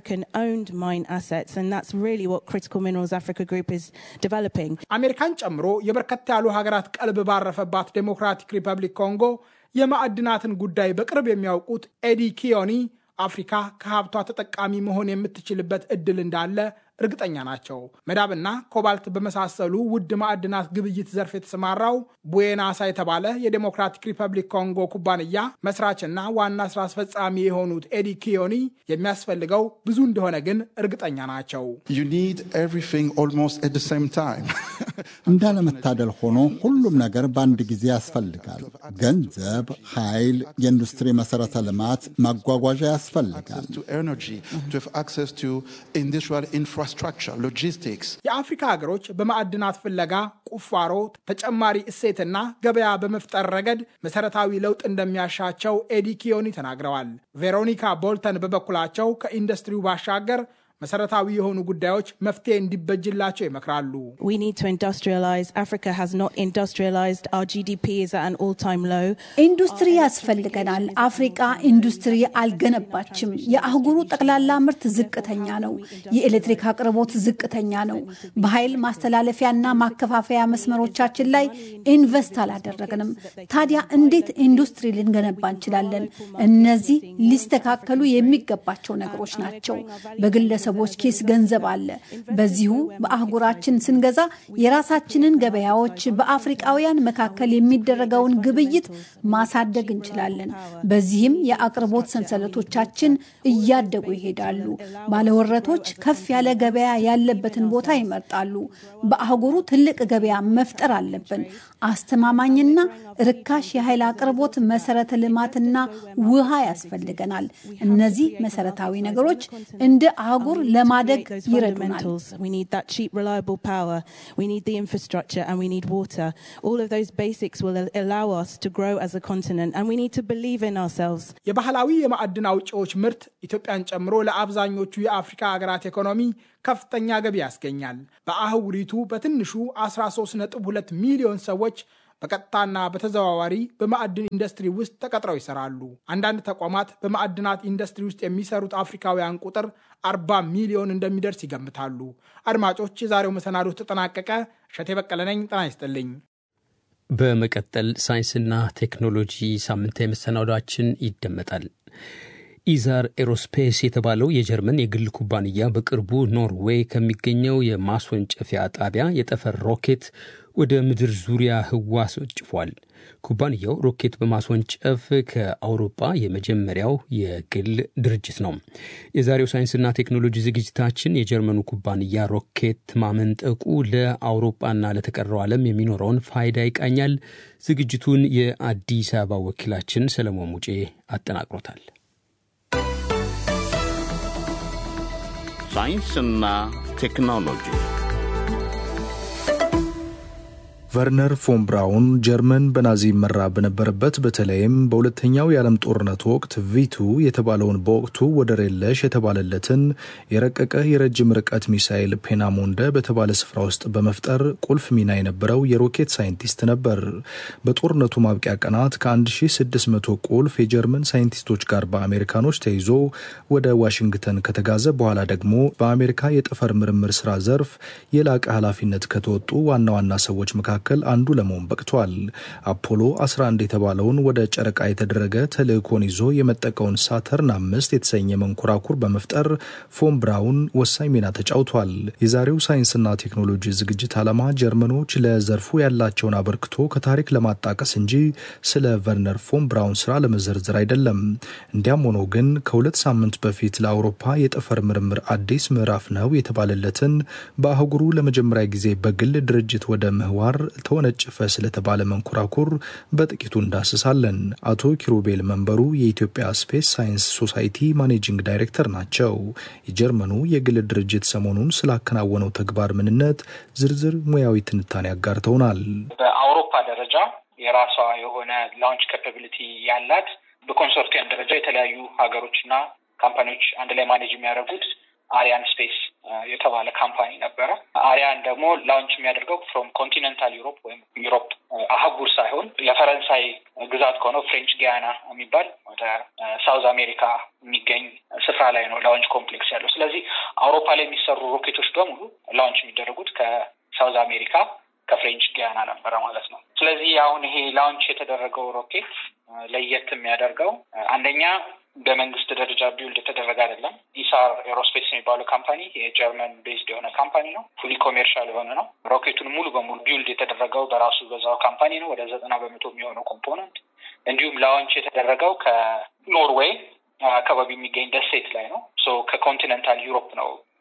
Speaker 15: አሜሪካን ጨምሮ የበርከት ያሉ ሀገራት ቀልብ ባረፈባት ዴሞክራቲክ ሪፐብሊክ ኮንጎ የማዕድናትን ጉዳይ በቅርብ የሚያውቁት ኤዲ ኪዮኒ አፍሪካ ከሀብቷ ተጠቃሚ መሆን የምትችልበት እድል እንዳለ እርግጠኛ ናቸው። መዳብና ኮባልት በመሳሰሉ ውድ ማዕድናት ግብይት ዘርፍ የተሰማራው ቡዌናሳ የተባለ የዴሞክራቲክ ሪፐብሊክ ኮንጎ ኩባንያ መስራችና ዋና ስራ አስፈጻሚ የሆኑት ኤዲ ኪዮኒ የሚያስፈልገው ብዙ እንደሆነ ግን እርግጠኛ ናቸው።
Speaker 2: እንዳለመታደል ሆኖ ሁሉም ነገር በአንድ ጊዜ ያስፈልጋል። ገንዘብ፣ ኃይል፣ የኢንዱስትሪ መሰረተ ልማት፣ ማጓጓዣ ያስፈልጋል።
Speaker 18: infrastructure, logistics.
Speaker 15: የአፍሪካ ሀገሮች በማዕድናት ፍለጋ፣ ቁፋሮ፣ ተጨማሪ እሴትና ገበያ በመፍጠር ረገድ መሰረታዊ ለውጥ እንደሚያሻቸው ኤዲ ኪዮኒ ተናግረዋል። ቬሮኒካ ቦልተን በበኩላቸው ከኢንዱስትሪው ባሻገር መሰረታዊ የሆኑ ጉዳዮች መፍትሄ እንዲበጅላቸው ይመክራሉ።
Speaker 17: ኢንዱስትሪ ያስፈልገናል። አፍሪቃ ኢንዱስትሪ አልገነባችም። የአህጉሩ ጠቅላላ ምርት ዝቅተኛ ነው። የኤሌክትሪክ አቅርቦት ዝቅተኛ ነው። በኃይል ማስተላለፊያና ማከፋፈያ መስመሮቻችን ላይ ኢንቨስት አላደረግንም። ታዲያ እንዴት ኢንዱስትሪ ልንገነባ እንችላለን? እነዚህ ሊስተካከሉ የሚገባቸው ነገሮች ናቸው። በግለሰቦች ኪስ ገንዘብ አለ። በዚሁ በአህጉራችን ስንገዛ የራሳችንን ገበያዎች በአፍሪቃውያን መካከል የሚደረገውን ግብይት ማሳደግ እንችላለን። በዚህም የአቅርቦት ሰንሰለቶቻችን እያደጉ ይሄዳሉ። ባለወረቶች ከፍ ያለ ገበያ ያለበትን ቦታ ይመርጣሉ። በአህጉሩ ትልቅ ገበያ መፍጠር አለብን። አስተማማኝና ርካሽ የኃይል አቅርቦት፣ መሰረተ ልማትና ውሃ ያስፈልገናል። እነዚህ መሰረታዊ ነገሮች እንደ አህጉር ለማደግ ይረዱናል።
Speaker 15: የባህላዊ የማዕድን አውጪዎች ምርት ኢትዮጵያን ጨምሮ ለአብዛኞቹ የአፍሪካ ሀገራት ኢኮኖሚ ከፍተኛ ገቢ ያስገኛል። በአህጉሪቱ በትንሹ 13.2 ሚሊዮን ሰዎች በቀጥታና በተዘዋዋሪ በማዕድን ኢንዱስትሪ ውስጥ ተቀጥረው ይሰራሉ። አንዳንድ ተቋማት በማዕድናት ኢንዱስትሪ ውስጥ የሚሰሩት አፍሪካውያን ቁጥር 40 ሚሊዮን እንደሚደርስ ይገምታሉ። አድማጮች፣ የዛሬው መሰናዶ ተጠናቀቀ። እሸቴ በቀለ ነኝ። ጤና ይስጥልኝ።
Speaker 3: በመቀጠል ሳይንስና ቴክኖሎጂ ሳምንታዊ መሰናዷችን ይደመጣል። ኢዛር ኤሮስፔስ የተባለው የጀርመን የግል ኩባንያ በቅርቡ ኖርዌይ ከሚገኘው የማስወንጨፊያ ጣቢያ የጠፈር ሮኬት ወደ ምድር ዙሪያ ህዋ አስወንጭፏል። ኩባንያው ሮኬት በማስወንጨፍ ከአውሮፓ የመጀመሪያው የግል ድርጅት ነው። የዛሬው ሳይንስና ቴክኖሎጂ ዝግጅታችን የጀርመኑ ኩባንያ ሮኬት ማመንጠቁ ለአውሮፓና ለተቀረው ዓለም የሚኖረውን ፋይዳ ይቃኛል። ዝግጅቱን የአዲስ አበባ ወኪላችን ሰለሞን ሙጬ አጠናቅሮታል።
Speaker 4: ሳይንስና ቴክኖሎጂ
Speaker 11: ቨርነር ፎን ብራውን ጀርመን በናዚ ይመራ በነበረበት በተለይም በሁለተኛው የዓለም ጦርነት ወቅት ቪቱ የተባለውን በወቅቱ ወደር የለሽ የተባለለትን የረቀቀ የረጅም ርቀት ሚሳይል ፔናሞንደ በተባለ ስፍራ ውስጥ በመፍጠር ቁልፍ ሚና የነበረው የሮኬት ሳይንቲስት ነበር። በጦርነቱ ማብቂያ ቀናት ከ1600 ቁልፍ የጀርመን ሳይንቲስቶች ጋር በአሜሪካኖች ተይዞ ወደ ዋሽንግተን ከተጋዘ በኋላ ደግሞ በአሜሪካ የጠፈር ምርምር ስራ ዘርፍ የላቀ ኃላፊነት ከተወጡ ዋና ዋና ሰዎች መካከል መካከል አንዱ ለመሆን በቅቷል። አፖሎ 11 የተባለውን ወደ ጨረቃ የተደረገ ተልእኮን ይዞ የመጠቀውን ሳተርን አምስት የተሰኘ መንኮራኩር በመፍጠር ፎን ብራውን ወሳኝ ሚና ተጫውቷል። የዛሬው ሳይንስና ቴክኖሎጂ ዝግጅት ዓላማ ጀርመኖች ለዘርፉ ያላቸውን አበርክቶ ከታሪክ ለማጣቀስ እንጂ ስለ ቨርነር ፎን ብራውን ስራ ለመዘርዘር አይደለም። እንዲያም ሆኖ ግን ከሁለት ሳምንት በፊት ለአውሮፓ የጠፈር ምርምር አዲስ ምዕራፍ ነው የተባለለትን በአህጉሩ ለመጀመሪያ ጊዜ በግል ድርጅት ወደ ምህዋር ተወነጨፈ ስለተባለ መንኮራኩር በጥቂቱ እንዳስሳለን። አቶ ኪሩቤል መንበሩ የኢትዮጵያ ስፔስ ሳይንስ ሶሳይቲ ማኔጂንግ ዳይሬክተር ናቸው። የጀርመኑ የግል ድርጅት ሰሞኑን ስላከናወነው ተግባር ምንነት ዝርዝር ሙያዊ ትንታኔ አጋርተውናል።
Speaker 19: በአውሮፓ ደረጃ የራሷ የሆነ ላውንች ካፓቢሊቲ ያላት በኮንሶርቲየም ደረጃ የተለያዩ ሀገሮችና ካምፓኒዎች አንድ ላይ ማኔጅ የሚያደርጉት አሪያን ስፔስ የተባለ ካምፓኒ ነበረ። አሪያን ደግሞ ላውንች የሚያደርገው ፍሮም ኮንቲኔንታል ዩሮፕ ወይም ዩሮፕ አህጉር ሳይሆን የፈረንሳይ ግዛት ከሆነው ፍሬንች ጊያና የሚባል ወደ ሳውዝ አሜሪካ የሚገኝ ስፍራ ላይ ነው ላውንች ኮምፕሌክስ ያለው። ስለዚህ አውሮፓ ላይ የሚሰሩ ሮኬቶች በሙሉ ላውንች የሚደረጉት ከሳውዝ አሜሪካ ከፍሬንች ጊያና ነበረ ማለት ነው። ስለዚህ አሁን ይሄ ላውንች የተደረገው ሮኬት ለየት የሚያደርገው አንደኛ በመንግስት ደረጃ ቢውልድ የተደረገ አይደለም። ኢሳር ኤሮስፔስ የሚባለው ካምፓኒ የጀርመን ቤዝድ የሆነ ካምፓኒ ነው። ፉሊ ኮሜርሻል የሆነ ነው። ሮኬቱን ሙሉ በሙሉ ቢውልድ የተደረገው በራሱ በዛው ካምፓኒ ነው። ወደ ዘጠና በመቶ የሚሆነው ኮምፖነንት እንዲሁም ላውንች የተደረገው ከኖርዌይ አካባቢ የሚገኝ ደሴት ላይ ነው። ሶ ከኮንቲኔንታል ዩሮፕ ነው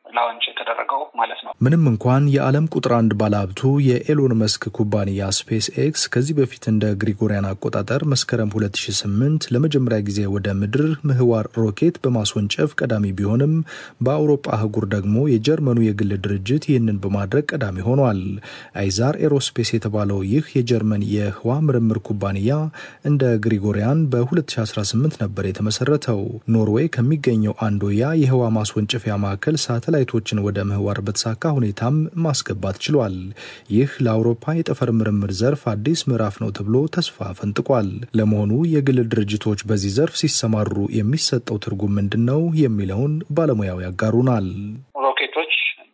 Speaker 19: ላውንች የተደረገው ማለት ነው።
Speaker 11: ምንም እንኳን የዓለም ቁጥር አንድ ባለሀብቱ የኤሎን መስክ ኩባንያ ስፔስ ኤክስ ከዚህ በፊት እንደ ግሪጎሪያን አቆጣጠር መስከረም 2008 ለመጀመሪያ ጊዜ ወደ ምድር ምህዋር ሮኬት በማስወንጨፍ ቀዳሚ ቢሆንም በአውሮፓ አህጉር ደግሞ የጀርመኑ የግል ድርጅት ይህንን በማድረግ ቀዳሚ ሆኗል። አይዛር ኤሮስፔስ የተባለው ይህ የጀርመን የህዋ ምርምር ኩባንያ እንደ ግሪጎሪያን በ2018 ነበር የተመሰረተው። ኖርዌይ ከሚገኘው አንዶያ የህዋ ማስወንጨፊያ ማዕከል ሳተላይቶችን ወደ ምህዋር በተሳካ ሁኔታም ማስገባት ችሏል። ይህ ለአውሮፓ የጠፈር ምርምር ዘርፍ አዲስ ምዕራፍ ነው ተብሎ ተስፋ ፈንጥቋል። ለመሆኑ የግል ድርጅቶች በዚህ ዘርፍ ሲሰማሩ የሚሰጠው ትርጉም ምንድን ነው የሚለውን ባለሙያው ያጋሩናል።
Speaker 19: ሮኬቶች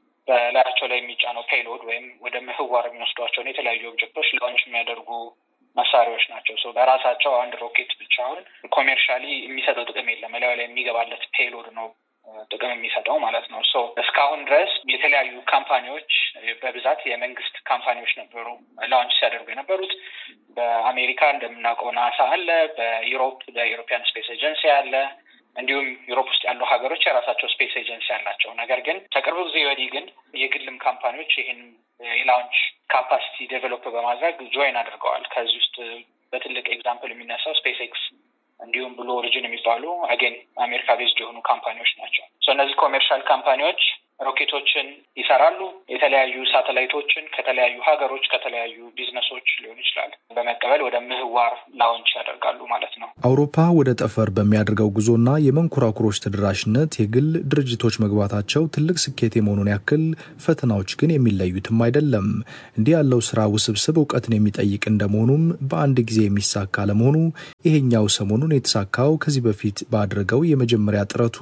Speaker 19: በላያቸው ላይ የሚጫነው ፔይሎድ ወይም ወደ ምህዋር የሚወስዷቸውን የተለያዩ ኦብጀክቶች ላውንች የሚያደርጉ መሳሪያዎች ናቸው። በራሳቸው አንድ ሮኬት ብቻውን ኮሜርሻሊ የሚሰጠው ጥቅም የለም። እላዩ ላይ የሚገባለት ፔይሎድ ነው ጥቅም የሚሰጠው ማለት ነው። ሶ እስካሁን ድረስ የተለያዩ ካምፓኒዎች በብዛት የመንግስት ካምፓኒዎች ነበሩ ላውንች ሲያደርጉ የነበሩት። በአሜሪካ እንደምናውቀው ናሳ አለ፣ በዩሮፕ በኢሮፒያን ስፔስ ኤጀንሲ አለ። እንዲሁም ዩሮፕ ውስጥ ያሉ ሀገሮች የራሳቸው ስፔስ ኤጀንሲ አላቸው። ነገር ግን ከቅርብ ጊዜ ወዲህ ግን የግልም ካምፓኒዎች ይህን የላውንች ካፓሲቲ ዴቨሎፕ በማድረግ ጆይን አድርገዋል። ከዚህ ውስጥ በትልቅ ኤግዛምፕል የሚነሳው ስፔስ ኤክስ እንዲሁም ብሉ ኦሪጅን የሚባሉ አጌን አሜሪካ ቤዝድ የሆኑ ካምፓኒዎች ናቸው። እነዚህ ኮሜርሻል ካምፓኒዎች ሮኬቶችን ይሰራሉ። የተለያዩ ሳተላይቶችን ከተለያዩ ሀገሮች ከተለያዩ ቢዝነሶች ሊሆን ይችላል በመቀበል ወደ ምህዋር ላውንች ያደርጋሉ ማለት ነው።
Speaker 11: አውሮፓ ወደ ጠፈር በሚያደርገው ጉዞና የመንኮራኩሮች ተደራሽነት የግል ድርጅቶች መግባታቸው ትልቅ ስኬት የመሆኑን ያክል ፈተናዎች ግን የሚለዩትም አይደለም። እንዲህ ያለው ስራ ውስብስብ እውቀትን የሚጠይቅ እንደመሆኑም በአንድ ጊዜ የሚሳካ ለመሆኑ ይሄኛው ሰሞኑን የተሳካው ከዚህ በፊት ባደረገው የመጀመሪያ ጥረቱ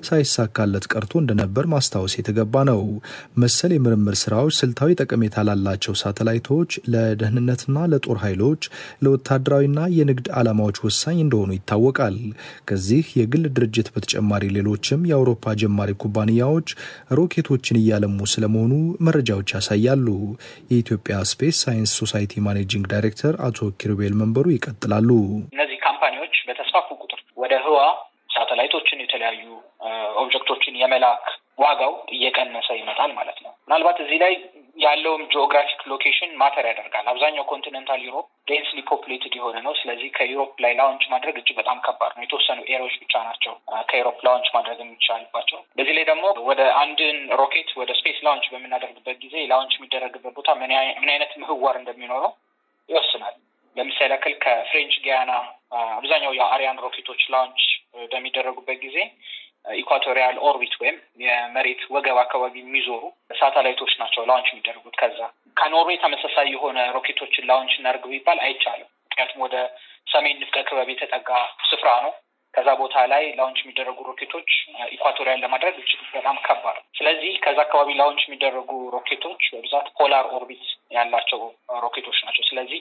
Speaker 11: ሳይሳካለት ቀርቶ እንደነበር ማስታወስ የተገባ ነው። መሰል የምርምር ስራዎች ስልታዊ ጠቀሜታ ላላቸው ሳተላይቶች፣ ለደህንነትና ለጦር ኃይሎች፣ ለወታደራዊና የንግድ ዓላማዎች ወሳኝ እንደሆኑ ይታወቃል። ከዚህ የግል ድርጅት በተጨማሪ ሌሎችም የአውሮፓ ጀማሪ ኩባንያዎች ሮኬቶችን እያለሙ ስለመሆኑ መረጃዎች ያሳያሉ። የኢትዮጵያ ስፔስ ሳይንስ ሶሳይቲ ማኔጂንግ ዳይሬክተር አቶ ኪሩቤል መንበሩ ይቀጥላሉ።
Speaker 19: እነዚህ ካምፓኒዎች በተስፋፉ ቁጥር ወደ ህዋ ሳተላይቶችን የተለያዩ ኦብጀክቶችን የመላክ ዋጋው እየቀነሰ ይመጣል ማለት ነው። ምናልባት እዚህ ላይ ያለውም ጂኦግራፊክ ሎኬሽን ማተር ያደርጋል። አብዛኛው ኮንቲኔንታል ዩሮፕ ዴንስሊ ፖፕሌትድ የሆነ ነው። ስለዚህ ከዩሮፕ ላይ ላውንች ማድረግ እጅግ በጣም ከባድ ነው። የተወሰኑ ኤሪያዎች ብቻ ናቸው ከዩሮፕ ላውንች ማድረግ የሚቻልባቸው። በዚህ ላይ ደግሞ ወደ አንድን ሮኬት ወደ ስፔስ ላውንች በምናደርግበት ጊዜ ላውንች የሚደረግበት ቦታ ምን አይነት ምህዋር እንደሚኖረው ይወስናል። ለምሳሌ ያክል ከፍሬንች ጊያና አብዛኛው የአሪያን ሮኬቶች ላውንች በሚደረጉበት ጊዜ ኢኳቶሪያል ኦርቢት ወይም የመሬት ወገብ አካባቢ የሚዞሩ ሳተላይቶች ናቸው ላውንች የሚደረጉት። ከዛ ከኖርዌይ ተመሳሳይ የሆነ ሮኬቶችን ላውንች እናደርግ ቢባል አይቻልም። ምክንያቱም ወደ ሰሜን ንፍቀ ክበብ የተጠጋ ስፍራ ነው። ከዛ ቦታ ላይ ላውንች የሚደረጉ ሮኬቶች ኢኳቶሪያል ለማድረግ እጅግ በጣም ከባድ ነው። ስለዚህ ከዛ አካባቢ ላውንች የሚደረጉ ሮኬቶች በብዛት ፖላር ኦርቢት ያላቸው ሮኬቶች ናቸው። ስለዚህ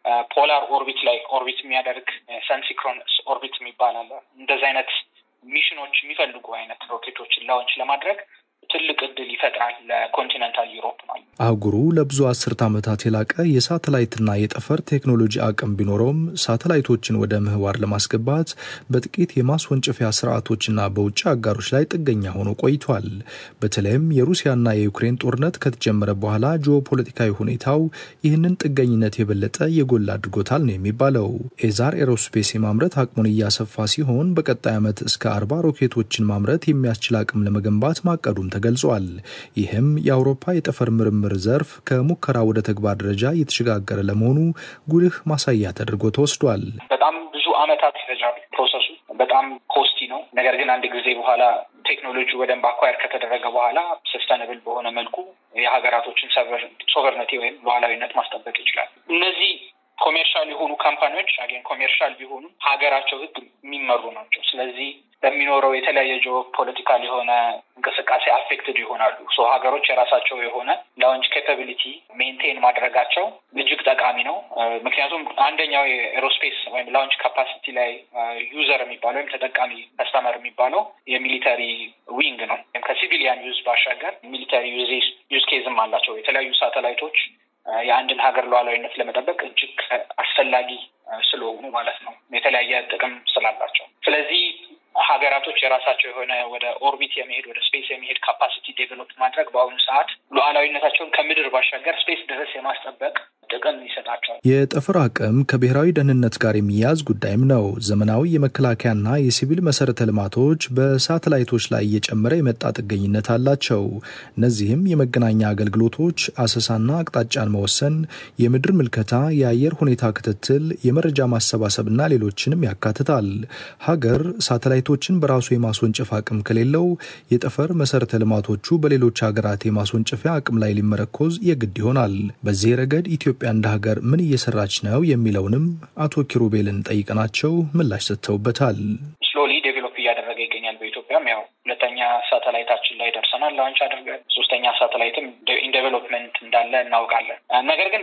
Speaker 19: ፖላር ኦርቢት ላይ ኦርቢት የሚያደርግ ሰንሲክሮንስ ኦርቢት የሚባል አለ። እንደዚህ አይነት ሚሽኖች የሚፈልጉ አይነት ሮኬቶችን ላውንች ለማድረግ ትልቅ እድል ይፈጥራል ለኮንቲነንታል ዩሮፕ ማለት ነው።
Speaker 11: አህጉሩ ለብዙ አስርት ዓመታት የላቀ የሳተላይትና የጠፈር ቴክኖሎጂ አቅም ቢኖረውም ሳተላይቶችን ወደ ምህዋር ለማስገባት በጥቂት የማስወንጨፊያ ስርዓቶችና በውጭ አጋሮች ላይ ጥገኛ ሆኖ ቆይቷል። በተለይም የሩሲያና የዩክሬን ጦርነት ከተጀመረ በኋላ ጂኦፖለቲካዊ ሁኔታው ይህንን ጥገኝነት የበለጠ የጎላ አድርጎታል ነው የሚባለው። ኤዛር ኤሮስፔስ የማምረት አቅሙን እያሰፋ ሲሆን በቀጣይ ዓመት እስከ አርባ ሮኬቶችን ማምረት የሚያስችል አቅም ለመገንባት ማቀዱም ተገልጿል። ይህም የአውሮፓ የጠፈር ምርምር ዘርፍ ከሙከራ ወደ ተግባር ደረጃ እየተሸጋገረ ለመሆኑ ጉልህ ማሳያ ተደርጎ ተወስዷል።
Speaker 19: በጣም ብዙ ዓመታት ይፈጃል ፕሮሰሱ። በጣም ኮስቲ ነው። ነገር ግን አንድ ጊዜ በኋላ ቴክኖሎጂ በደንብ አኳየር ከተደረገ በኋላ ሰስተነብል በሆነ መልኩ የሀገራቶችን ሶቨርነቲ ወይም ሉዓላዊነት ማስጠበቅ ይችላል። እነዚህ ኮሜርሻል የሆኑ ካምፓኒዎች አገን ኮሜርሻል ቢሆኑ ሀገራቸው ሕግ የሚመሩ ናቸው። ስለዚህ በሚኖረው የተለያየ ጂኦ ፖለቲካል የሆነ እንቅስቃሴ አፌክትድ ይሆናሉ። ሶ ሀገሮች የራሳቸው የሆነ ላውንች ኬፓቢሊቲ ሜንቴን ማድረጋቸው እጅግ ጠቃሚ ነው። ምክንያቱም አንደኛው የኤሮስፔስ ወይም ላውንች ካፓሲቲ ላይ ዩዘር የሚባለው ወይም ተጠቃሚ ከስተመር የሚባለው የሚሊተሪ ዊንግ ነው። ወይም ከሲቪሊያን ዩዝ ባሻገር ሚሊተሪ ዩዝ ኬዝም አላቸው። የተለያዩ ሳተላይቶች የአንድን ሀገር ሉዓላዊነት ለመጠበቅ እጅግ አስፈላጊ ስለሆኑ ማለት ነው። የተለያየ ጥቅም ስላላቸው ስለዚህ ሀገራቶች የራሳቸው የሆነ ወደ ኦርቢት የመሄድ ወደ ስፔስ የመሄድ ካፓሲቲ ዴቨሎፕ ማድረግ በአሁኑ ሰዓት ሉዓላዊነታቸውን ከምድር ባሻገር ስፔስ ድረስ የማስጠበቅ ጥቅም ይሰጣቸዋል።
Speaker 11: የጠፈር አቅም ከብሔራዊ ደህንነት ጋር የሚያዝ ጉዳይም ነው። ዘመናዊ የመከላከያና የሲቪል መሰረተ ልማቶች በሳተላይቶች ላይ እየጨመረ የመጣ ጥገኝነት አላቸው። እነዚህም የመገናኛ አገልግሎቶች፣ አሰሳና አቅጣጫን መወሰን፣ የምድር ምልከታ፣ የአየር ሁኔታ ክትትል፣ የመረጃ ማሰባሰብና ሌሎችንም ያካትታል። ሀገር ሳተላይቶችን በራሱ የማስወንጨፍ አቅም ከሌለው የጠፈር መሰረተ ልማቶቹ በሌሎች ሀገራት የማስወንጨፊያ አቅም ላይ ሊመረኮዝ የግድ ይሆናል። በዚህ ረገድ ኢትዮጵያ እንደ ሀገር ምን እየሰራች ነው የሚለውንም አቶ ኪሩቤልን ጠይቀናቸው ምላሽ ሰጥተውበታል።
Speaker 19: ስሎሊ ዴቨሎፕ እያደረገ ይገኛል። በኢትዮጵያም ያው ሁለተኛ ሳተላይታችን ላይ ደርሰናል፣ ላውንች አድርገን ሶስተኛ ሳተላይትም ኢን ዴቨሎፕመንት እንዳለ እናውቃለን። ነገር ግን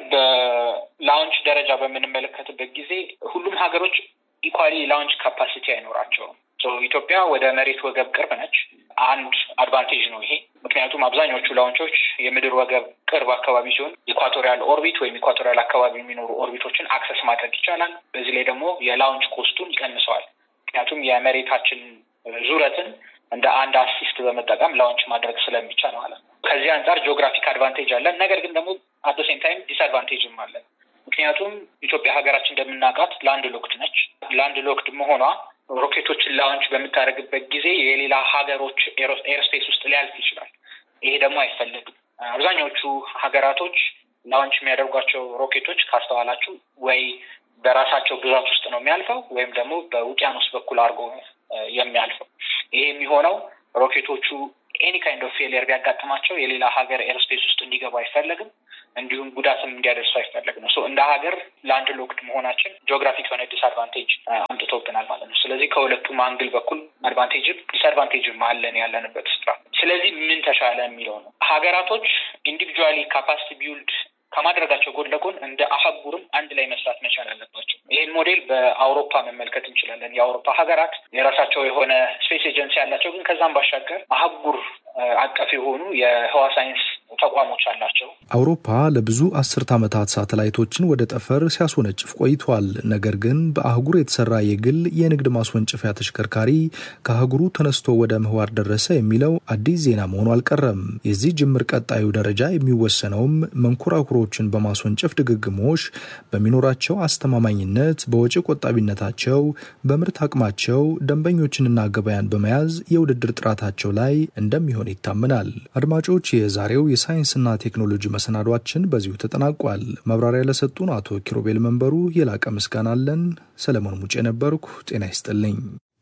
Speaker 19: በላውንች ደረጃ በምንመለከትበት ጊዜ ሁሉም ሀገሮች ኢኳሊ ላውንች ካፓሲቲ አይኖራቸውም። ኢትዮጵያ ወደ መሬት ወገብ ቅርብ ነች። አንድ አድቫንቴጅ ነው ይሄ። ምክንያቱም አብዛኞቹ ላውንቾች የምድር ወገብ ቅርብ አካባቢ ሲሆን ኢኳቶሪያል ኦርቢት ወይም ኢኳቶሪያል አካባቢ የሚኖሩ ኦርቢቶችን አክሰስ ማድረግ ይቻላል። በዚህ ላይ ደግሞ የላውንች ኮስቱን ይቀንሰዋል። ምክንያቱም የመሬታችን ዙረትን እንደ አንድ አሲስት በመጠቀም ላውንች ማድረግ ስለሚቻል ማለት ነው። ከዚህ አንጻር ጂኦግራፊክ አድቫንቴጅ አለን። ነገር ግን ደግሞ አት ሴም ታይም ዲስአድቫንቴጅም አለን። ምክንያቱም ኢትዮጵያ ሀገራችን እንደምናውቃት ላንድ ሎክድ ነች። ላንድ ሎክድ መሆኗ ሮኬቶችን ላውንች በምታደርግበት ጊዜ የሌላ ሀገሮች ኤርስፔስ ውስጥ ሊያልፍ ይችላል። ይሄ ደግሞ አይፈለግም። አብዛኛዎቹ ሀገራቶች ላውንች የሚያደርጓቸው ሮኬቶች ካስተዋላችሁ ወይ በራሳቸው ግዛት ውስጥ ነው የሚያልፈው ወይም ደግሞ በውቅያኖስ በኩል አድርጎ የሚያልፈው። ይሄ የሚሆነው ሮኬቶቹ ኤኒ ካይንድ ኦፍ ፌሊየር ቢያጋጥማቸው የሌላ ሀገር ኤርስፔስ ውስጥ እንዲገቡ አይፈለግም። እንዲሁም ጉዳትም እንዲያደርሱ አይፈለግም ነው። እንደ ሀገር ላንድ ሎክድ መሆናችን ጂኦግራፊክ የሆነ ዲስአድቫንቴጅ አምጥቶብናል ማለት ነው። ስለዚህ ከሁለቱም አንግል በኩል አድቫንቴጅም ዲስአድቫንቴጅም አለን ያለንበት ስፍራ። ስለዚህ ምን ተሻለ የሚለው ነው። ሀገራቶች ኢንዲቪጁዋሊ ካፓሲቲ ቢውልድ ከማድረጋቸው ጎን ለጎን እንደ አህጉርም አንድ ላይ መስራት መቻል አለባቸው። ይህን ሞዴል በአውሮፓ መመልከት እንችላለን። የአውሮፓ ሀገራት የራሳቸው የሆነ ስፔስ ኤጀንሲ ያላቸው፣ ግን ከዛም ባሻገር አህጉር አቀፍ የሆኑ የህዋ ሳይንስ ተቋሞች አላቸው።
Speaker 11: አውሮፓ ለብዙ አስርት ዓመታት ሳተላይቶችን ወደ ጠፈር ሲያስወነጭፍ ቆይቷል። ነገር ግን በአህጉር የተሰራ የግል የንግድ ማስወንጨፊያ ተሽከርካሪ ከአህጉሩ ተነስቶ ወደ ምህዋር ደረሰ የሚለው አዲስ ዜና መሆኑ አልቀረም። የዚህ ጅምር ቀጣዩ ደረጃ የሚወሰነውም መንኮራኩሮችን በማስወንጨፍ ድግግሞሽ በሚኖራቸው አስተማማኝነት፣ በወጪ ቆጣቢነታቸው፣ በምርት አቅማቸው፣ ደንበኞችንና ገበያን በመያዝ የውድድር ጥራታቸው ላይ እንደሚሆን ይታመናል። አድማጮች የዛሬው የሳይንስና ቴክኖሎጂ መሰናዷችን በዚሁ ተጠናቋል። መብራሪያ ለሰጡን አቶ ኪሮቤል መንበሩ የላቀ ምስጋና አለን። ሰለሞን ሙጬ ነበርኩ። ጤና ይስጥልኝ።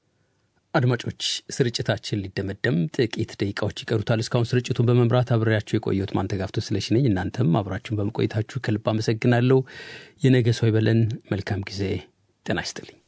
Speaker 3: አድማጮች ስርጭታችን ሊደመደም ጥቂት ደቂቃዎች ይቀሩታል። እስካሁን ስርጭቱን በመምራት አብሬያችሁ የቆየሁት ማንተጋፍቶ ስለሺ ነኝ። እናንተም አብራችሁን በመቆየታችሁ ከልብ አመሰግናለሁ። የነገ ሰው ይበለን። መልካም ጊዜ። ጤና ይስጥልኝ።